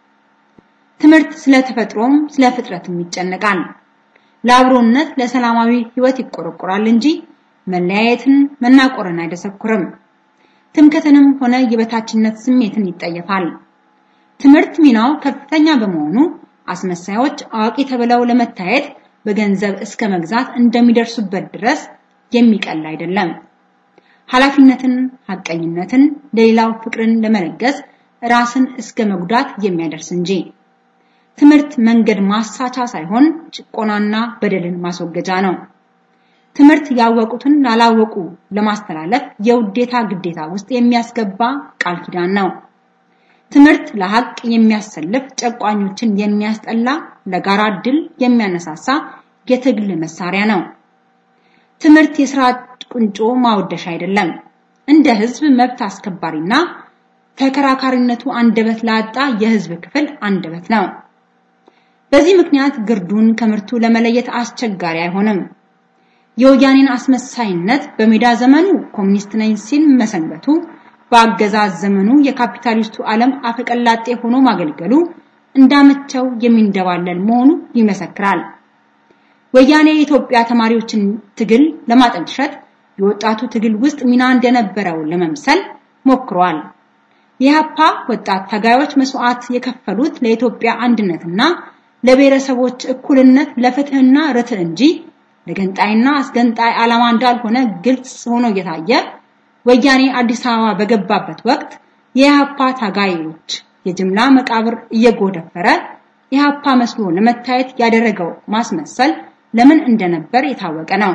ትምህርት ስለ ተፈጥሮም ስለ ፍጥረትም ይጨነቃል። ለአብሮነት ለሰላማዊ ህይወት ይቆረቆራል እንጂ መለያየትን መናቆርን አይደሰኩርም። ትምክህትንም ሆነ የበታችነት ስሜትን ይጠየፋል። ትምህርት ሚናው ከፍተኛ በመሆኑ አስመሳዮች አዋቂ ተብለው ለመታየት በገንዘብ እስከ መግዛት እንደሚደርሱበት ድረስ የሚቀል አይደለም። ኃላፊነትን፣ ሐቀኝነትን፣ ለሌላው ፍቅርን ለመለገስ ራስን እስከ መጉዳት የሚያደርስ እንጂ ትምህርት መንገድ ማሳቻ ሳይሆን ጭቆናና በደልን ማስወገጃ ነው። ትምህርት ያወቁትን ላላወቁ ለማስተላለፍ የውዴታ ግዴታ ውስጥ የሚያስገባ ቃል ኪዳን ነው። ትምህርት ለሐቅ የሚያሰልፍ ጨቋኞችን የሚያስጠላ ለጋራ ድል የሚያነሳሳ የትግል መሳሪያ ነው። ትምህርት የስራ ቁንጮ ማወደሻ አይደለም። እንደ ህዝብ መብት አስከባሪና ተከራካሪነቱ አንደበት ላጣ የህዝብ ክፍል አንደበት ነው። በዚህ ምክንያት ግርዱን ከምርቱ ለመለየት አስቸጋሪ አይሆንም። የወያኔን አስመሳይነት በሜዳ ዘመኑ ኮሚኒስት ነኝ ሲል መሰንበቱ በአገዛዝ ዘመኑ የካፒታሊስቱ ዓለም አፈቀላጤ ሆኖ ማገልገሉ እንዳመቸው የሚንደባለል መሆኑ ይመሰክራል። ወያኔ የኢትዮጵያ ተማሪዎችን ትግል ለማጠልሸት የወጣቱ ትግል ውስጥ ሚና እንደነበረው ለመምሰል ሞክሯል። የኢህአፓ ወጣት ታጋዮች መስዋዕት የከፈሉት ለኢትዮጵያ አንድነትና ለብሔረሰቦች እኩልነት ለፍትህና ርትዕ እንጂ ለገንጣይና አስገንጣይ ዓላማ እንዳልሆነ ግልጽ ሆኖ እየታየ ወያኔ አዲስ አበባ በገባበት ወቅት የኢህአፓ ታጋዮች የጅምላ መቃብር እየጎደፈረ ኢህአፓ መስሎ ለመታየት ያደረገው ማስመሰል ለምን እንደነበር የታወቀ ነው።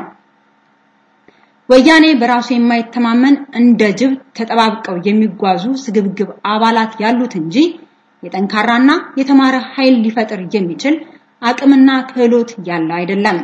ወያኔ በራሱ የማይተማመን እንደ ጅብ ተጠባብቀው የሚጓዙ ስግብግብ አባላት ያሉት እንጂ የጠንካራና የተማረ ኃይል ሊፈጥር የሚችል አቅምና ክህሎት ያለው አይደለም።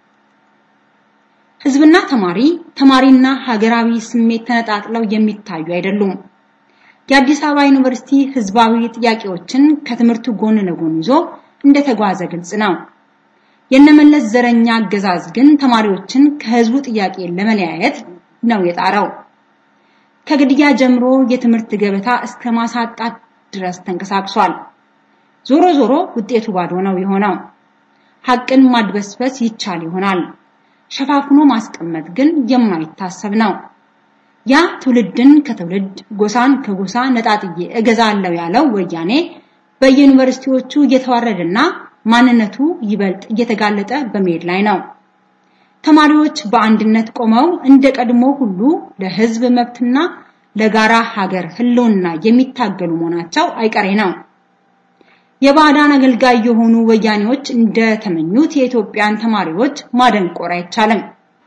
ህዝብና ተማሪ፣ ተማሪና ሀገራዊ ስሜት ተነጣጥለው የሚታዩ አይደሉም። የአዲስ አበባ ዩኒቨርሲቲ ህዝባዊ ጥያቄዎችን ከትምህርቱ ጎን ለጎን ይዞ እንደተጓዘ ግልጽ ነው። የነመለስ ዘረኛ አገዛዝ ግን ተማሪዎችን ከህዝቡ ጥያቄ ለመለያየት ነው የጣረው። ከግድያ ጀምሮ የትምህርት ገበታ እስከ ማሳጣት ድረስ ተንቀሳቅሷል። ዞሮ ዞሮ ውጤቱ ባዶ ነው የሆነው። ሐቅን ማድበስበስ ይቻል ይሆናል። ሸፋፍኖ ማስቀመጥ ግን የማይታሰብ ነው። ያ ትውልድን ከትውልድ ጎሳን ከጎሳ ነጣጥዬ እገዛለሁ ያለው ወያኔ በየዩኒቨርሲቲዎቹ እየተዋረደና ማንነቱ ይበልጥ እየተጋለጠ በመሄድ ላይ ነው። ተማሪዎች በአንድነት ቆመው እንደ ቀድሞ ሁሉ ለህዝብ መብትና ለጋራ ሀገር ህልውና የሚታገሉ መሆናቸው አይቀሬ ነው። የባዕዳን አገልጋይ የሆኑ ወያኔዎች እንደተመኙት የኢትዮጵያን ተማሪዎች ማደንቆር አይቻልም።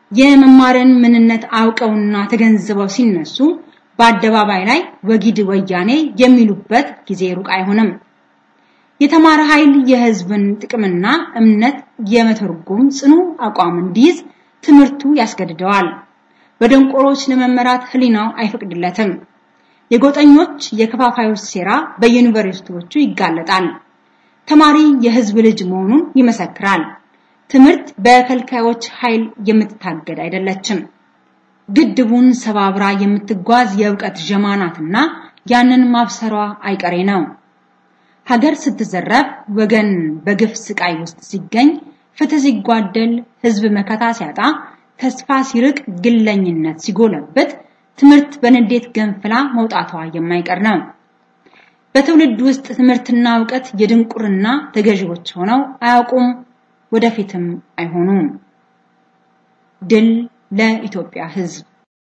የመማርን ምንነት አውቀውና ተገንዝበው ሲነሱ በአደባባይ ላይ ወጊድ ወያኔ የሚሉበት ጊዜ ሩቅ አይሆንም። የተማረ ኃይል የህዝብን ጥቅምና እምነት የመተርጎም ጽኑ አቋም እንዲይዝ ትምህርቱ ያስገድደዋል። በደንቆሮች ለመመራት ህሊናው አይፈቅድለትም። የጎጠኞች የከፋፋዮች ሴራ በዩኒቨርሲቲዎቹ ይጋለጣል። ተማሪ የህዝብ ልጅ መሆኑን ይመሰክራል። ትምህርት በከልካዮች ኃይል የምትታገድ አይደለችም። ግድቡን ሰባብራ የምትጓዝ የእውቀት ጀማናትና ያንን ማብሰሯ አይቀሬ ነው። ሀገር ስትዘረፍ፣ ወገን በግፍ ስቃይ ውስጥ ሲገኝ፣ ፍትህ ሲጓደል፣ ህዝብ መከታ ሲያጣ፣ ተስፋ ሲርቅ፣ ግለኝነት ሲጎለብት፣ ትምህርት በንዴት ገንፍላ መውጣቷ የማይቀር ነው። በትውልድ ውስጥ ትምህርትና እውቀት የድንቁርና ተገዢዎች ሆነው አያውቁም፣ ወደፊትም አይሆኑም። ድል ለኢትዮጵያ ህዝብ!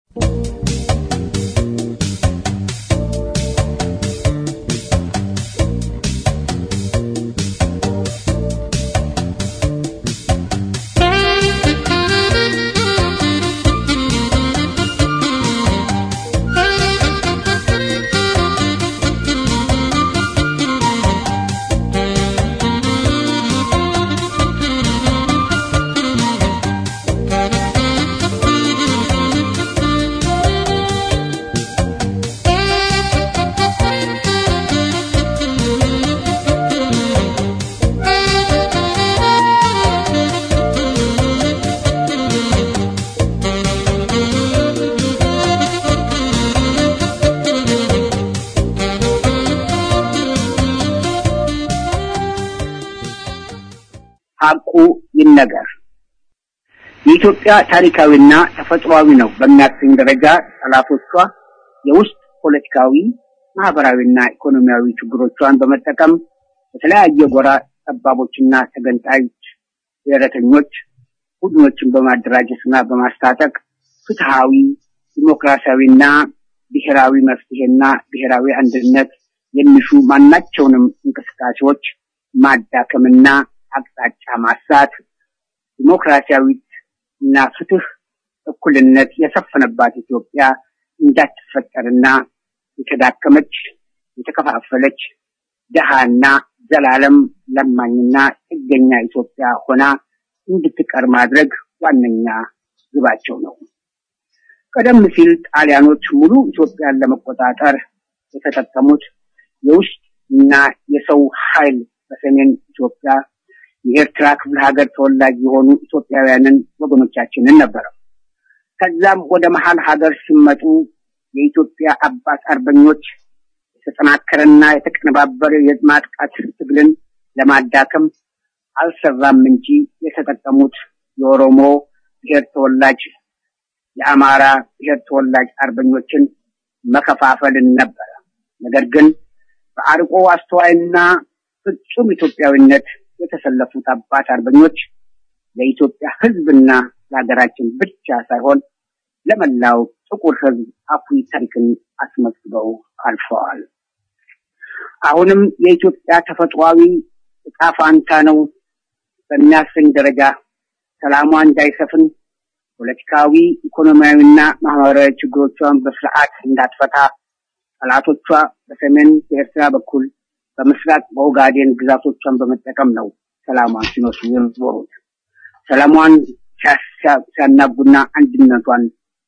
ሐቁ ይነገር። የኢትዮጵያ ታሪካዊና ተፈጥሯዊ ነው በሚያሰኝ ደረጃ ጠላቶቿ የውስጥ ፖለቲካዊ፣ ማህበራዊና ኢኮኖሚያዊ ችግሮቿን በመጠቀም በተለያየ ጎራ ጠባቦችና ተገንጣዮች ብሔረተኞች ቡድኖችን በማደራጀትና በማስታጠቅ ፍትሃዊ፣ ዲሞክራሲያዊና ብሔራዊ መፍትሄና ብሔራዊ አንድነት የሚሹ ማናቸውንም እንቅስቃሴዎች ማዳከምና አቅጣጫ ማሳት ዲሞክራሲያዊት እና ፍትህ፣ እኩልነት የሰፈነባት ኢትዮጵያ እንዳትፈጠርና የተዳከመች፣ የተከፋፈለች ደሃና ዘላለም ለማኝና ጥገኛ ኢትዮጵያ ሆና እንድትቀር ማድረግ ዋነኛ ግባቸው ነው። ቀደም ሲል ጣሊያኖች ሙሉ ኢትዮጵያን ለመቆጣጠር የተጠቀሙት የውስጥ እና የሰው ኃይል በሰሜን ኢትዮጵያ የኤርትራ ክፍለ ሀገር ተወላጅ የሆኑ ኢትዮጵያውያንን ወገኖቻችንን ነበረ። ከዛም ወደ መሀል ሀገር ሲመጡ የኢትዮጵያ አባት አርበኞች የተጠናከረና የተቀነባበረ የማጥቃት ትግልን ለማዳከም አልሰራም እንጂ የተጠቀሙት የኦሮሞ ብሔር ተወላጅ፣ የአማራ ብሔር ተወላጅ አርበኞችን መከፋፈልን ነበረ። ነገር ግን በአርቆ አስተዋይና ፍጹም ኢትዮጵያዊነት የተሰለፉት አባት አርበኞች ለኢትዮጵያ ሕዝብና ለሀገራችን ብቻ ሳይሆን ለመላው ጥቁር ሕዝብ አኩሪ ታሪክን አስመዝግበው አልፈዋል። አሁንም የኢትዮጵያ ተፈጥሯዊ ዕጣ ፋንታ ነው በሚያሰኝ ደረጃ ሰላሟ እንዳይሰፍን ፖለቲካዊ፣ ኢኮኖሚያዊና ማህበራዊ ችግሮቿን በስርዓት እንዳትፈታ ጠላቶቿ በሰሜን በኤርትራ በኩል በምስራቅ በኦጋዴን ግዛቶቿን በመጠቀም ነው ሰላሟን ሲነሱ የኖሩት። ሰላሟን ሲያናጉና አንድነቷን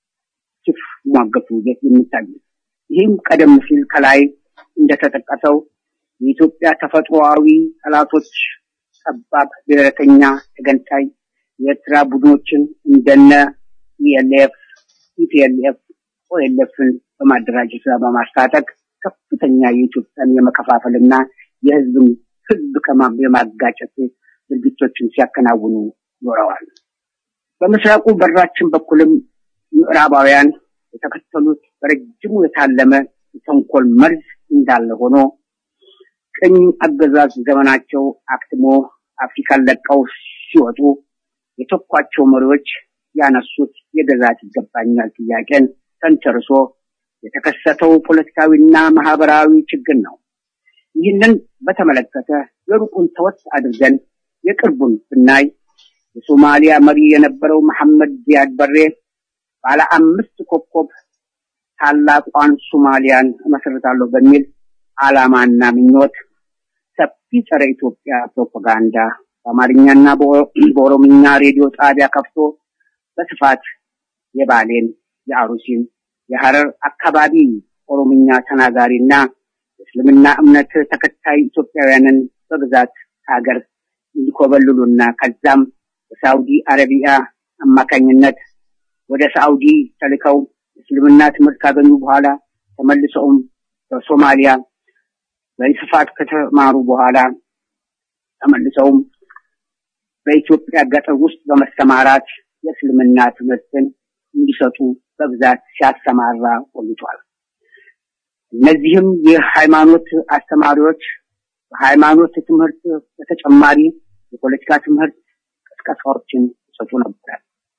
ሲሟገቱ የሚታዩት። ይህም ቀደም ሲል ከላይ እንደተጠቀሰው የኢትዮጵያ ተፈጥሮአዊ ጠላቶች ጠባብ ብሔረተኛ ተገንጣይ የኤርትራ ቡድኖችን እንደነ ኢኤልኤፍ፣ ኢፒኤልኤፍ፣ ኦኤልኤፍን በማደራጀትና በማስታጠቅ ከፍተኛ የኢትዮጵያን የመከፋፈልና የህዝብን ህዝብ የማጋጨት ድርጊቶችን ሲያከናውኑ ኖረዋል። በምስራቁ በራችን በኩልም ምዕራባውያን የተከተሉት በረጅሙ የታለመ የተንኮል መርዝ እንዳለ ሆኖ ቅኝ አገዛዝ ዘመናቸው አክትሞ አፍሪካን ለቀው ሲወጡ የተኳቸው መሪዎች ያነሱት የግዛት ይገባኛል ጥያቄን ተንተርሶ የተከሰተው ፖለቲካዊና ማህበራዊ ችግር ነው። ይህንን በተመለከተ የሩቁን ተወት አድርገን የቅርቡን ብናይ የሶማሊያ መሪ የነበረው መሐመድ ዚያድ በሬ ባለ አምስት ኮከብ ታላቋን ሶማሊያን እመሰርታለሁ በሚል ዓላማና ምኞት ሰፊ ጸረ ኢትዮጵያ ፕሮፓጋንዳ በአማርኛና በኦሮምኛ ሬዲዮ ጣቢያ ከፍቶ በስፋት የባሌን፣ የአሩሲን፣ የሐረር አካባቢ ኦሮምኛ ተናጋሪና እስልምና እምነት ተከታይ ኢትዮጵያውያንን በብዛት ሀገር እንዲኮበልሉና ከዛም በሳውዲ አረቢያ አማካኝነት ወደ ሳውዲ ተልከው እስልምና ትምህርት ካገኙ በኋላ ተመልሰውም በሶማሊያ በስፋት ከተማሩ በኋላ ተመልሰውም በኢትዮጵያ ገጠር ውስጥ በመሰማራት የእስልምና ትምህርትን እንዲሰጡ በብዛት ሲያሰማራ ቆይቷል። እነዚህም የሃይማኖት አስተማሪዎች በሃይማኖት ትምህርት በተጨማሪ የፖለቲካ ትምህርት ቅስቀሳዎችን ይሰጡ ነበር።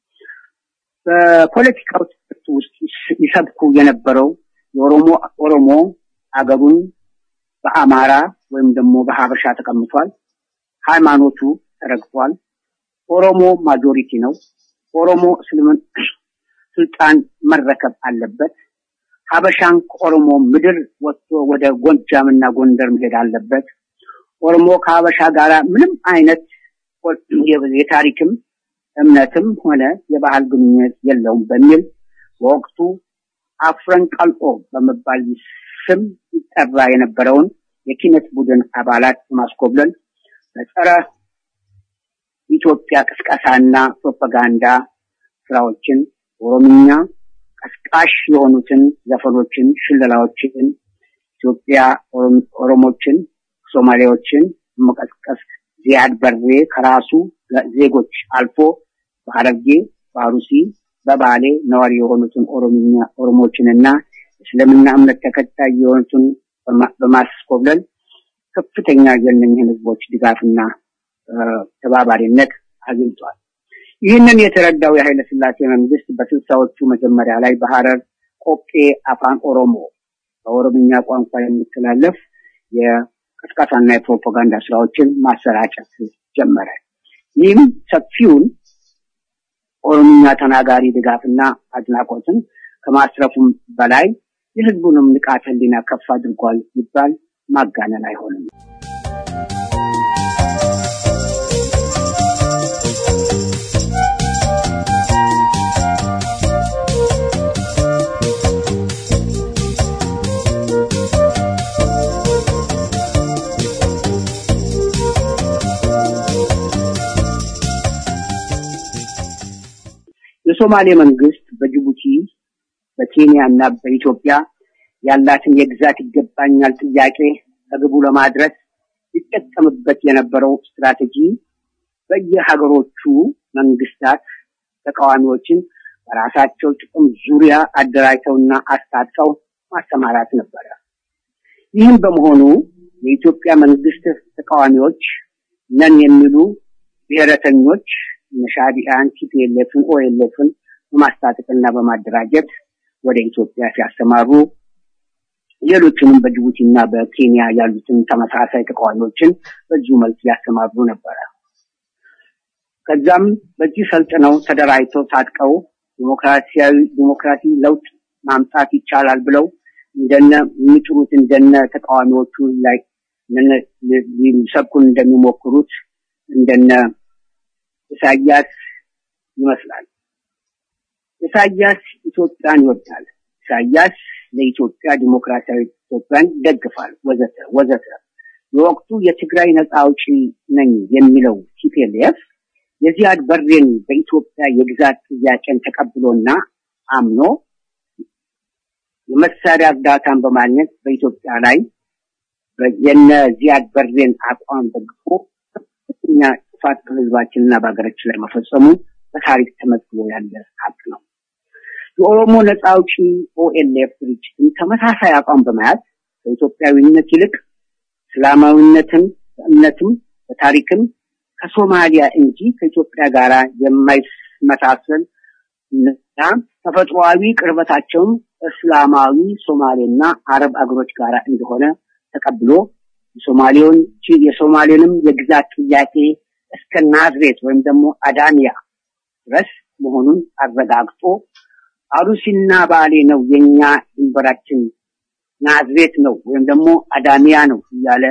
በፖለቲካው ትምህርት ውስጥ ይሰብኩ የነበረው የኦሮሞ ኦሮሞ አገሩን በአማራ ወይም ደግሞ በሀበሻ ተቀምጧል። ሃይማኖቱ ተረግጧል። ኦሮሞ ማጆሪቲ ነው። ኦሮሞ እስልምን ስልጣን መረከብ አለበት። ሀበሻን ከኦሮሞ ምድር ወጥቶ ወደ ጎጃምና ጎንደር መሄድ አለበት። ኦሮሞ ከሀበሻ ጋር ምንም አይነት የታሪክም እምነትም ሆነ የባህል ግንኙነት የለውም በሚል በወቅቱ አፍረን ቀልጦ በመባል ስም ይጠራ የነበረውን የኪነት ቡድን አባላት በማስኮብለል በጸረ ኢትዮጵያ ቅስቀሳና ፕሮፓጋንዳ ስራዎችን ኦሮምኛ ቀስቃሽ የሆኑትን ዘፈኖችን፣ ሽለላዎችን ኢትዮጵያ ኦሮሞችን፣ ሶማሌዎችን መቀስቀስ ዚያድ በሬ ከራሱ ዜጎች አልፎ በሐረርጌ፣ በአሩሲ፣ በባሌ ነዋሪ የሆኑትን ኦሮምኛ ኦሮሞችንና እስልምና እምነት ተከታይ የሆኑትን በማስኮብለል ከፍተኛ የእነኝህን ህዝቦች ድጋፍና ተባባሪነት አግኝቷል። ይህንን የተረዳው የኃይለ ስላሴ መንግስት በስልሳዎቹ መጀመሪያ ላይ በሐረር ቆቄ አፋን ኦሮሞ በኦሮምኛ ቋንቋ የሚተላለፍ የቅስቀሳና የፕሮፓጋንዳ ስራዎችን ማሰራጨት ጀመረ። ይህም ሰፊውን ኦሮምኛ ተናጋሪ ድጋፍና አድናቆትን ከማስረፉም በላይ የህዝቡንም ንቃተ ህሊና ከፍ አድርጓል ይባል ማጋነን አይሆንም። የሶማሌ መንግስት በጅቡቲ በኬንያ እና በኢትዮጵያ ያላትን የግዛት ይገባኛል ጥያቄ ከግቡ ለማድረስ ይጠቀምበት የነበረው ስትራቴጂ በየሀገሮቹ መንግስታት ተቃዋሚዎችን በራሳቸው ጥቅም ዙሪያ አደራጅተውና አስታጥቀው ማሰማራት ነበረ። ይህም በመሆኑ የኢትዮጵያ መንግስት ተቃዋሚዎች ነን የሚሉ ብሔረተኞች ሻዕቢያን፣ ቲፒኤልኤፍን፣ ኦኤልኤፍን በማስታጠቅና በማደራጀት ወደ ኢትዮጵያ ሲያሰማሩ ሌሎችንም በጅቡቲና በኬንያ ያሉትን ተመሳሳይ ተቃዋሚዎችን በዚሁ መልክ ያሰማሩ ነበረ። ከዛም በዚህ ሰልጥነው ተደራጅተው ታጥቀው ዲሞክራሲያዊ ዲሞክራሲ ለውጥ ማምጣት ይቻላል ብለው እንደነ የሚጥሩት እንደነ ተቃዋሚዎቹ ላይ ሊሰብኩን እንደሚሞክሩት እንደነ ኢሳያስ ይመስላል። ኢሳያስ ኢትዮጵያን ይወዳል። ኢሳያስ ለኢትዮጵያ ዲሞክራሲያዊ ኢትዮጵያን ይደግፋል፣ ወዘተ ወዘተ። የወቅቱ የትግራይ ነፃ አውጪ ነኝ የሚለው ቲፒኤልኤፍ የዚያድ በሬን በኢትዮጵያ የግዛት ጥያቄን ተቀብሎና አምኖ የመሳሪያ እርዳታን በማግኘት በኢትዮጵያ ላይ የነ ዚያድ በሬን አቋም ደግፎ ከፍተኛ ጥፋት በህዝባችንና በሀገራችን ላይ መፈጸሙ በታሪክ ተመዝግቦ ያለ ሀቅ ነው። የኦሮሞ ነፃ አውጪ ኦኤልኤፍ ድርጅትም ተመሳሳይ አቋም በመያዝ ከኢትዮጵያዊነት ይልቅ እስላማዊነትን በእምነትም በታሪክም ከሶማሊያ እንጂ ከኢትዮጵያ ጋር የማይመሳሰል እና ተፈጥሯዊ ቅርበታቸውም እስላማዊ ሶማሌና አረብ አገሮች ጋር እንደሆነ ተቀብሎ የሶማሌውን የሶማሌንም የግዛት ጥያቄ እስከ ናዝሬት ወይም ደግሞ አዳሚያ ድረስ መሆኑን አረጋግጦ አሩሲና ባሌ ነው የኛ ድንበራችን ናዝሬት ነው ወይም ደግሞ አዳሚያ ነው እያለ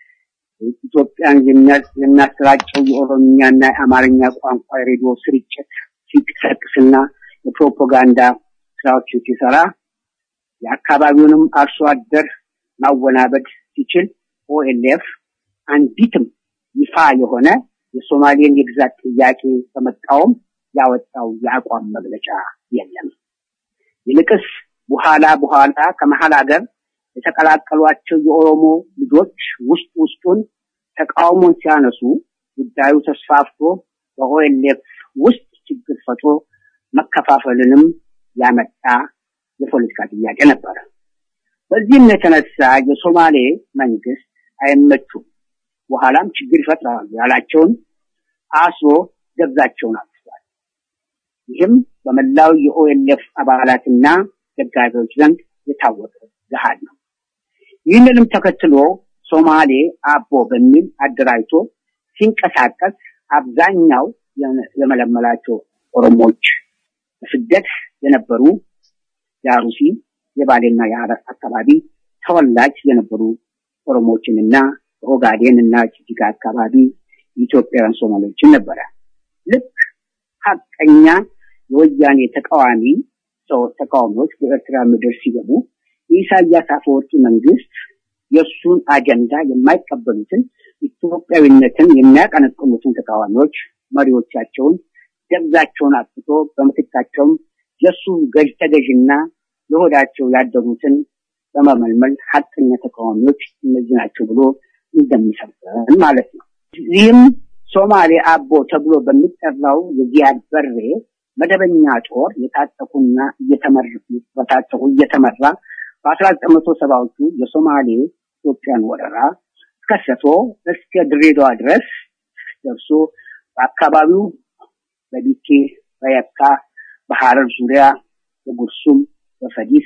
ኢትዮጵያን የሚያሰራጨው የኦሮምኛና የአማርኛ ቋንቋ የሬዲዮ ስርጭት ሲቀሰቅስና የፕሮፓጋንዳ ስራዎችን ሲሰራ የአካባቢውንም አርሶ አደር ማወናበድ ሲችል ኦኤልኤፍ አንዲትም ይፋ የሆነ የሶማሌን የግዛት ጥያቄ በመቃወም ያወጣው የአቋም መግለጫ የለም። ይልቅስ በኋላ በኋላ ከመሀል ሀገር የተቀላቀሏቸው የኦሮሞ ልጆች ውስጥ ውስጡን ተቃውሞን ሲያነሱ ጉዳዩ ተስፋፍቶ በኦኤልኤፍ ውስጥ ችግር ፈጥሮ መከፋፈልንም ያመጣ የፖለቲካ ጥያቄ ነበረ። በዚህም የተነሳ የሶማሌ መንግስት አይመቹም፣ በኋላም ችግር ይፈጥራሉ ያላቸውን አስሮ ገብዛቸውን አጥፍቷል። ይህም በመላው የኦኤልኤፍ አባላትና ደጋፊዎች ዘንድ የታወቀ ገሃድ ነው። ይህንንም ተከትሎ ሶማሌ አቦ በሚል አደራጅቶ ሲንቀሳቀስ አብዛኛው የመለመላቸው ኦሮሞዎች በስደት የነበሩ የአሩሲ የባሌና የሀረር አካባቢ ተወላጅ የነበሩ ኦሮሞዎችንና ኦጋዴን እና ጅጅጋ አካባቢ የኢትዮጵያውያን ሶማሌዎችን ነበረ። ልክ ሀቀኛ የወያኔ ተቃዋሚ ሰው ተቃዋሚዎች በኤርትራ ምድር ሲገቡ የኢሳያስ አፈወርቂ መንግስት የእሱን አጀንዳ የማይቀበሉትን ኢትዮጵያዊነትን የሚያቀነቅኑትን ተቃዋሚዎች መሪዎቻቸውን ደብዛቸውን አጥፍቶ በምትካቸውም የእሱ ገዥ ተገዥና ለሆዳቸው ያደሩትን በመመልመል ሀቀኛ ተቃዋሚዎች እነዚህ ናቸው ብሎ እንደሚሰብን ማለት ነው። ይህም ሶማሌ አቦ ተብሎ በሚጠራው የዚያድ በሬ መደበኛ ጦር የታጠቁና በታጠቁ እየተመራ በአስራ ዘጠኝ መቶ ሰባዎቹ የሶማሌ ኢትዮጵያን ወረራ ከሰቶ እስከ ድሬዳዋ ድረስ ደርሶ በአካባቢው በዲኬ፣ በየካ፣ በሐረር ዙሪያ፣ በጉርሱም፣ በፈዲስ፣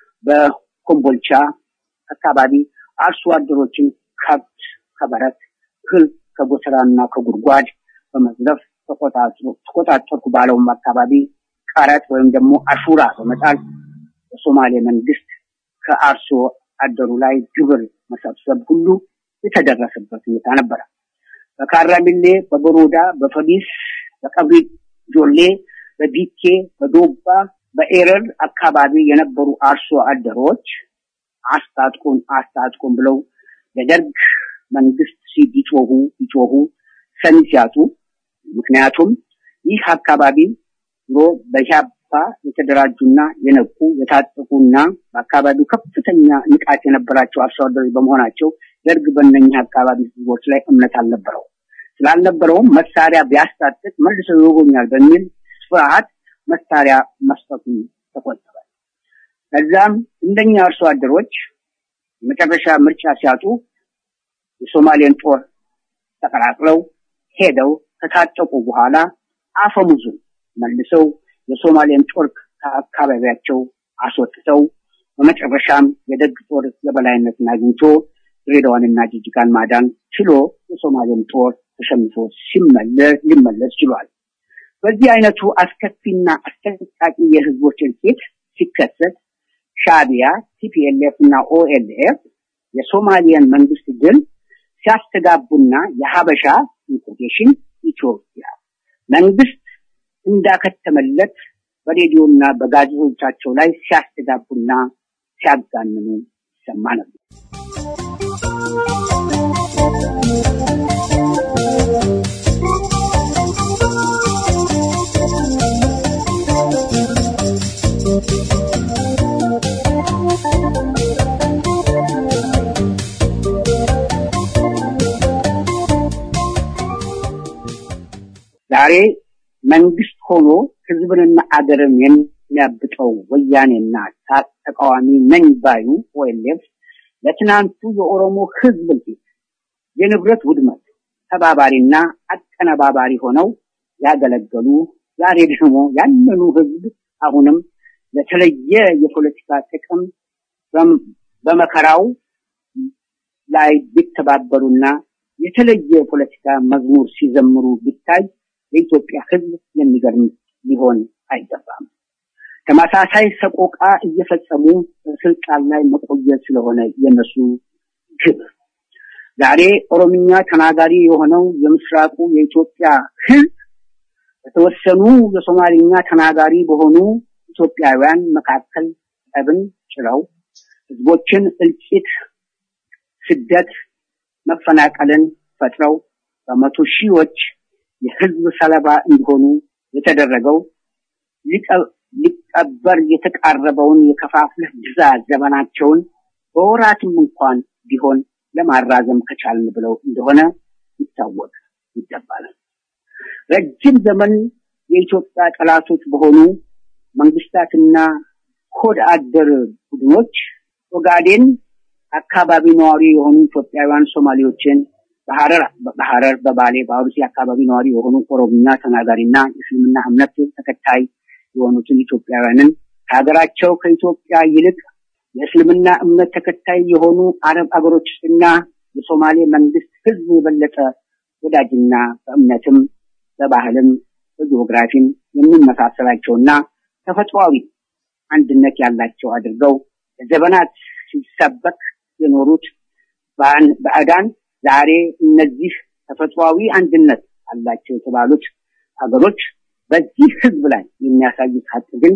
በኮምቦልቻ አካባቢ አርሶ አደሮችን ከብት ከበረት እህል ከጎተራና ከጉድጓድ በመዝረፍ ተቆጣጠርኩ ባለውም አካባቢ ቀረጥ ወይም ደግሞ አሹራ በመጣል የሶማሌ መንግስት ከአርሶ አደሩ ላይ ግብር መሰብሰብ ሁሉ የተደረሰበት ሁኔታ ነበረ። በካራሚሌ፣ በበሮዳ፣ በፈዲስ፣ በቀብሪ ጆሌ፣ በቢኬ፣ በዶባ፣ በኤረር አካባቢ የነበሩ አርሶ አደሮች አስታጥቁን አስታጥቁን ብለው ለደርግ መንግስት ሲጮሁ ይጮሁ ሰሚ ሲያጡ ምክንያቱም ይህ አካባቢ ድሮ በኢህአፓ የተደራጁና የነቁ የታጠቁና በአካባቢው ከፍተኛ ንቃት የነበራቸው አርሶ አደሮች በመሆናቸው ደርግ በእነኛ አካባቢ ህዝቦች ላይ እምነት አልነበረው። ስላልነበረውም መሳሪያ ቢያስታጥቅ መልሶ ይወጉኛል በሚል ፍርሃት መሳሪያ መስጠቱን ተቆጠበ። ከዛም እንደኛ አርሶ አደሮች መጨረሻ ምርጫ ሲያጡ የሶማሌን ጦር ተቀላቅለው ሄደው ከታጠቁ በኋላ አፈሙዙን መልሰው የሶማሌን ጦር ከአካባቢያቸው አስወጥተው በመጨረሻም የደግ ጦር የበላይነትን አግኝቶ ድሬዳዋንና ጅጅጋን ማዳን ችሎ የሶማሌን ጦር ተሸንፎ ሲመለስ ሊመለስ ችሏል። በዚህ አይነቱ አስከፊና አስጠንቃቂ የህዝቦች እልቂት ሲከሰት ሻቢያ፣ ቲፒኤልኤፍ እና ኦኤልኤፍ የሶማሊያን መንግስት ድል ሲያስተጋቡና የሀበሻ ኢንኮቴሽን ኢትዮጵያ መንግስት እንዳከተመለት በሬዲዮና በጋዜጦቻቸው ላይ ሲያስተጋቡና ሲያጋንኑ ይሰማ ነበር። ዛሬ መንግስት ሆኖ ህዝብንና አገርን የሚያብጠው ወያኔና ተቃዋሚ ነኝ ባዩ ኦኤልኤፍ ለትናንቱ የኦሮሞ ህዝብ እልቂት፣ የንብረት ውድመት ተባባሪና አቀነባባሪ ሆነው ያገለገሉ ዛሬ ደግሞ ያንኑ ህዝብ አሁንም ለተለየ የፖለቲካ ጥቅም በመከራው ላይ ቢተባበሩና የተለየ የፖለቲካ መዝሙር ሲዘምሩ ቢታይ ለኢትዮጵያ ሕዝብ የሚገርም ሊሆን አይገባም። ተመሳሳይ ሰቆቃ እየፈጸሙ ስልጣን ላይ መቆየት ስለሆነ የነሱ ግብ ዛሬ ኦሮምኛ ተናጋሪ የሆነው የምስራቁ የኢትዮጵያ ሕዝብ በተወሰኑ የሶማሊኛ ተናጋሪ በሆኑ ኢትዮጵያውያን መካከል ጠብን ጭረው ህዝቦችን እልቂት፣ ስደት፣ መፈናቀልን ፈጥረው በመቶ ሺዎች የህዝብ ሰለባ እንዲሆኑ የተደረገው ሊቀበር የተቃረበውን የከፋፍለህ ግዛ ዘመናቸውን በወራትም እንኳን ቢሆን ለማራዘም ከቻልን ብለው እንደሆነ ይታወቅ ይገባል። ረጅም ዘመን የኢትዮጵያ ጠላቶች በሆኑ መንግስታትና ሆድ አደር ቡድኖች ኦጋዴን አካባቢ ነዋሪ የሆኑ ኢትዮጵያውያን ሶማሌዎችን በሐረር በሐረር በባሌ በአሩሲ አካባቢ ነዋሪ የሆኑ ኦሮምኛ ተናጋሪና የእስልምና እምነት ተከታይ የሆኑትን ኢትዮጵያውያንን ከሀገራቸው ከኢትዮጵያ ይልቅ የእስልምና እምነት ተከታይ የሆኑ አረብ አገሮችና የሶማሌ መንግስት ህዝብ የበለጠ ወዳጅና በእምነትም በባህልም በጂኦግራፊም የሚመሳሰላቸውና ተፈጥሯዊ አንድነት ያላቸው አድርገው ለዘመናት ሲሰበክ የኖሩት ባዕዳን ዛሬ እነዚህ ተፈጥሯዊ አንድነት አላቸው የተባሉት ሀገሮች በዚህ ህዝብ ላይ የሚያሳዩት ሀቅ ግን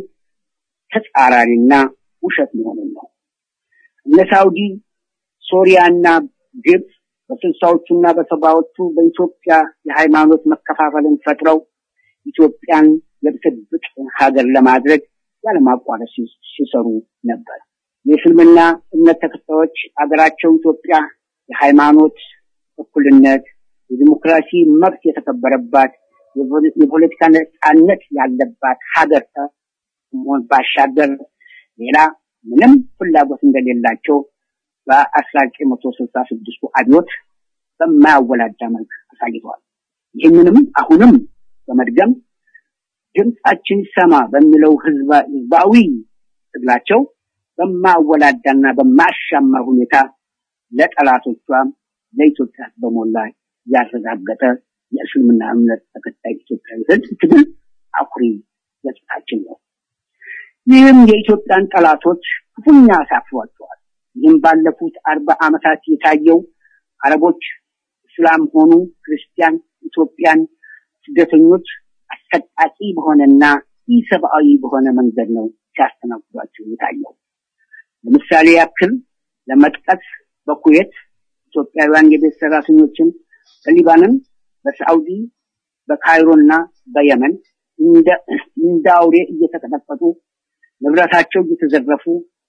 ተጻራሪና ውሸት መሆኑን ነው። እነ ሳውዲ፣ ሶሪያና ግብፅ በስልሳዎቹና በሰባዎቹ በኢትዮጵያ የሃይማኖት መከፋፈልን ፈጥረው ኢትዮጵያን የብጥብጥ ሀገር ለማድረግ ያለማቋረጥ ሲሰሩ ነበር። የእስልምና እምነት ተከታዮች አገራቸው ኢትዮጵያ የሃይማኖት እኩልነት፣ የዲሞክራሲ መብት የተከበረባት፣ የፖለቲካ ነጻነት ያለባት ሀገር ከመሆን ባሻገር ሌላ ምንም ፍላጎት እንደሌላቸው በአስራ ዘጠኝ መቶ ስልሳ ስድስቱ አብዮት በማያወላዳ መልክ አሳይተዋል። ይህንንም አሁንም በመድገም ድምፃችን ይሰማ በሚለው ህዝባዊ ትግላቸው በማወላዳና በማሻማ ሁኔታ ለጠላቶቿም ለኢትዮጵያ በሞላ ያረጋገጠ የእስልምና እምነት ተከታይ ኢትዮጵያዊ ህዝብ ትግል አኩሪ ገጽታችን ነው። ይህም የኢትዮጵያን ጠላቶች ክፉኛ አሳፍሯቸዋል። ይህም ባለፉት አርባ ዓመታት የታየው አረቦች፣ እስላም ሆኑ ክርስቲያን ኢትዮጵያን ስደተኞች አሰቃቂ በሆነና ኢሰብአዊ በሆነ መንገድ ነው ሲያስተናግዷቸው የታየው። ለምሳሌ ያክል ለመጥቀስ በኩዌት ኢትዮጵያውያን የቤት ሰራተኞችን በሊባኖን፣ በሳዑዲ፣ በካይሮና በየመን እንደ አውሬ እየተቀጠቀጡ ንብረታቸው እየተዘረፉ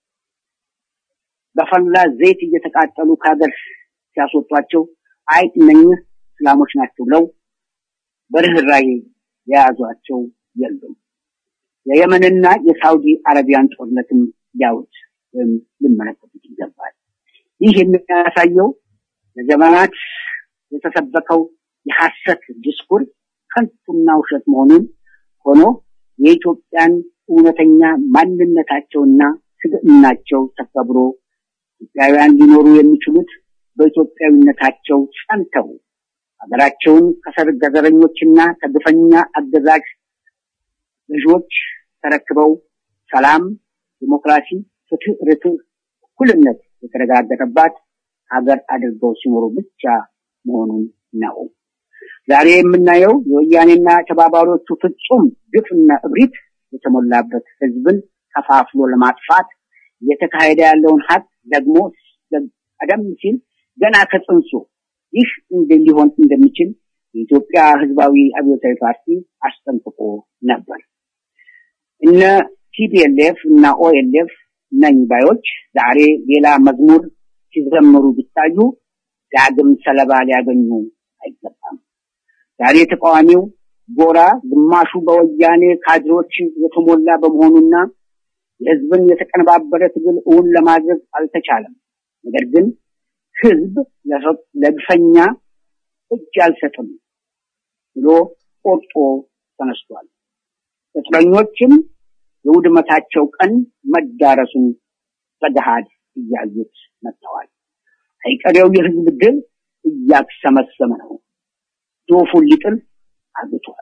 በፈላ ዘይት እየተቃጠሉ ከሀገር ሲያስወጧቸው አይ እነኝህ እስላሞች ናቸው ብለው በርህራሄ የያዟቸው የሉም። የየመንና የሳውዲ አረቢያን ጦርነትም ሊያዩት ወይም ሊመለከቱት ይገባል። ይህ የሚያሳየው ለዘመናት የተሰበከው የሐሰት ዲስኩር ከንቱና ውሸት መሆኑን ሆኖ የኢትዮጵያን እውነተኛ ማንነታቸውና ስብዕናቸው ተከብሮ ኢትዮጵያውያን ሊኖሩ የሚችሉት በኢትዮጵያዊነታቸው ጸንተው ሀገራቸውን ከሰርገዘረኞችና ከግፈኛ አገዛዝ ልጆች ተረክበው ሰላም፣ ዲሞክራሲ፣ ፍትህ፣ ርትዕ፣ እኩልነት የተረጋገጠባት ሀገር አድርገው ሲኖሩ ብቻ መሆኑን ነው። ዛሬ የምናየው የወያኔና ተባባሪዎቹ ፍጹም ግፍና እብሪት የተሞላበት ህዝብን ከፋፍሎ ለማጥፋት እየተካሄደ ያለውን ሀቅ ደግሞ ቀደም ሲል ገና ከጽንሱ ይህ ሊሆን እንደሚችል የኢትዮጵያ ህዝባዊ አብዮታዊ ፓርቲ አስጠንቅቆ ነበር። እነ ቲፒኤልኤፍ እና ኦኤልኤፍ ነኝ ባዮች ዛሬ ሌላ መዝሙር ሲዘምሩ ቢታዩ ዳግም ሰለባ ሊያገኙ አይገባም። ዛሬ ተቃዋሚው ጎራ ግማሹ በወያኔ ካድሮች የተሞላ በመሆኑና የህዝብን የተቀነባበረ ትግል እውን ለማድረግ አልተቻለም። ነገር ግን ህዝብ ለግፈኛ እጅ አልሰጥም ብሎ ቆርጦ ተነስቷል። ቅጥረኞችም የውድመታቸው ቀን መዳረሱን በገሃድ እያዩት መጥተዋል። አይቀሬው የህዝብ ድል እያክሰመሰመ ነው። ዶፉን ሊጥል አግቷል።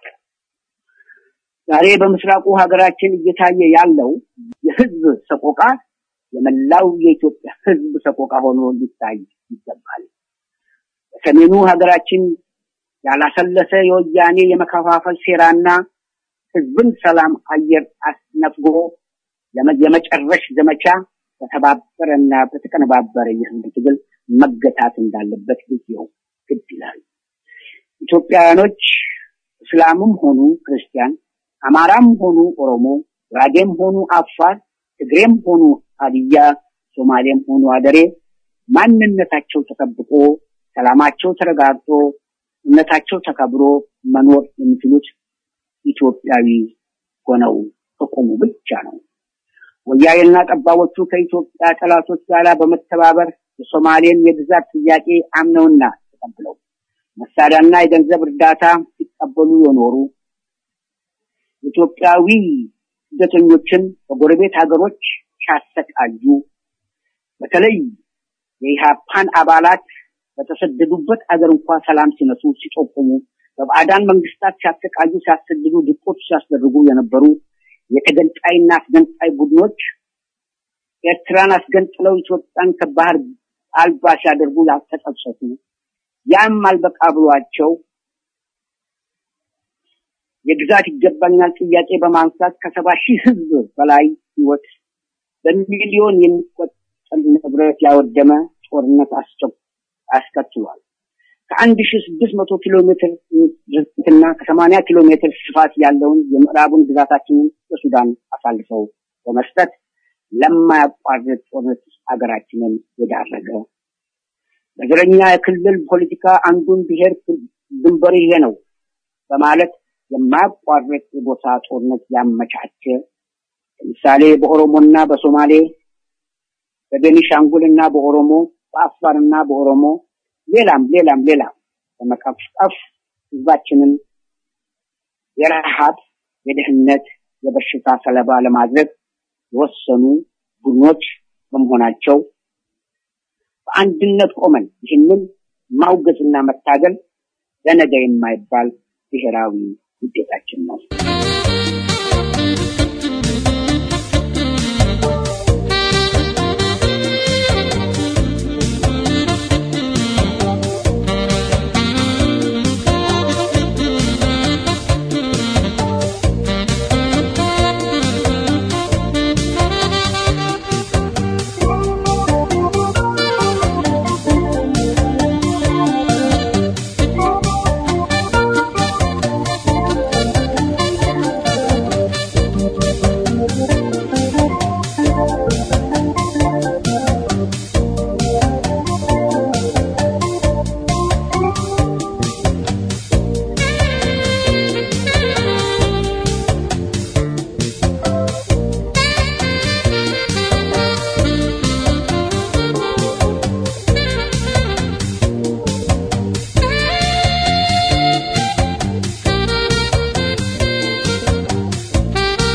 ዛሬ በምስራቁ ሀገራችን እየታየ ያለው የህዝብ ሰቆቃ የመላው የኢትዮጵያ ህዝብ ሰቆቃ ሆኖ ሊታይ ይገባል። በሰሜኑ ሀገራችን ያላሰለሰ የወያኔ የመከፋፈል ሴራና ህዝብን ሰላም አየር አስነፍጎ የመጨረሽ ዘመቻ በተባበረና በተቀነባበረ የህዝብ ትግል መገታት እንዳለበት ጊዜው ግድ ይላል። ኢትዮጵያውያኖች እስላምም ሆኑ ክርስቲያን፣ አማራም ሆኑ ኦሮሞ፣ ጉራጌም ሆኑ አፋር፣ ትግሬም ሆኑ ሀዲያ፣ ሶማሌም ሆኑ አደሬ ማንነታቸው ተጠብቆ ሰላማቸው ተረጋግጦ እምነታቸው ተከብሮ መኖር የሚችሉት ኢትዮጵያዊ ሆነው ከቆሙ ብቻ ነው። ወያኔና ጠባቦቹ ከኢትዮጵያ ጠላቶች ጋር በመተባበር የሶማሌን የግዛት ጥያቄ አምነውና ተቀብለው መሳሪያና የገንዘብ እርዳታ ሲቀበሉ የኖሩ ኢትዮጵያዊ ስደተኞችን በጎረቤት ሀገሮች ሲያሰቃዩ በተለይ የኢሃፓን አባላት በተሰደዱበት አገር እንኳ ሰላም ሲነሱ ሲጠቁሙ በባዕዳን መንግስታት ሲያሰቃዩ ሲያሰድዱ ድቆች ሲያስደርጉ የነበሩ የተገንጣይና አስገንጣይ ቡድኖች ኤርትራን አስገንጥለው ኢትዮጵያን ከባህር አልባ ሲያደርጉ ያልተጸጸቱ ያም አልበቃ ብሏቸው የግዛት ይገባኛል ጥያቄ በማንሳት ከሰባ ሺህ ህዝብ በላይ ህይወት በሚሊዮን የሚቆጠር ንብረት ያወደመ ጦርነት አስከትሏል። ከአንድ ሺህ ስድስት መቶ ኪሎ ሜትር ርዝመትና ከሰማንያ ኪሎ ሜትር ስፋት ያለውን የምዕራቡን ግዛታችንን ለሱዳን አሳልፈው በመስጠት ለማያቋርጥ ጦርነት ሀገራችንን የዳረገ በዘረኛ የክልል ፖለቲካ አንዱን ብሔር ድንበር ይሄ ነው በማለት የማያቋርጥ የጎሳ ጦርነት ያመቻቸ ለምሳሌ በኦሮሞና በሶማሌ በቤኒሻንጉልና በኦሮሞ በአፋርና በኦሮሞ ሌላም ሌላም ሌላም በመቀፍቀፍ ህዝባችንን የረሃብ፣ የድህነት፣ የበሽታ ሰለባ ለማድረግ የወሰኑ ቡድኖች በመሆናቸው በአንድነት ቆመን ይህንን ማውገዝና መታገል ለነገ የማይባል ብሔራዊ ውጤታችን ነው።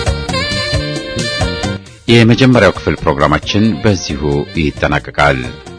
የመጀመሪያው ክፍል ፕሮግራማችን በዚሁ ይጠናቀቃል።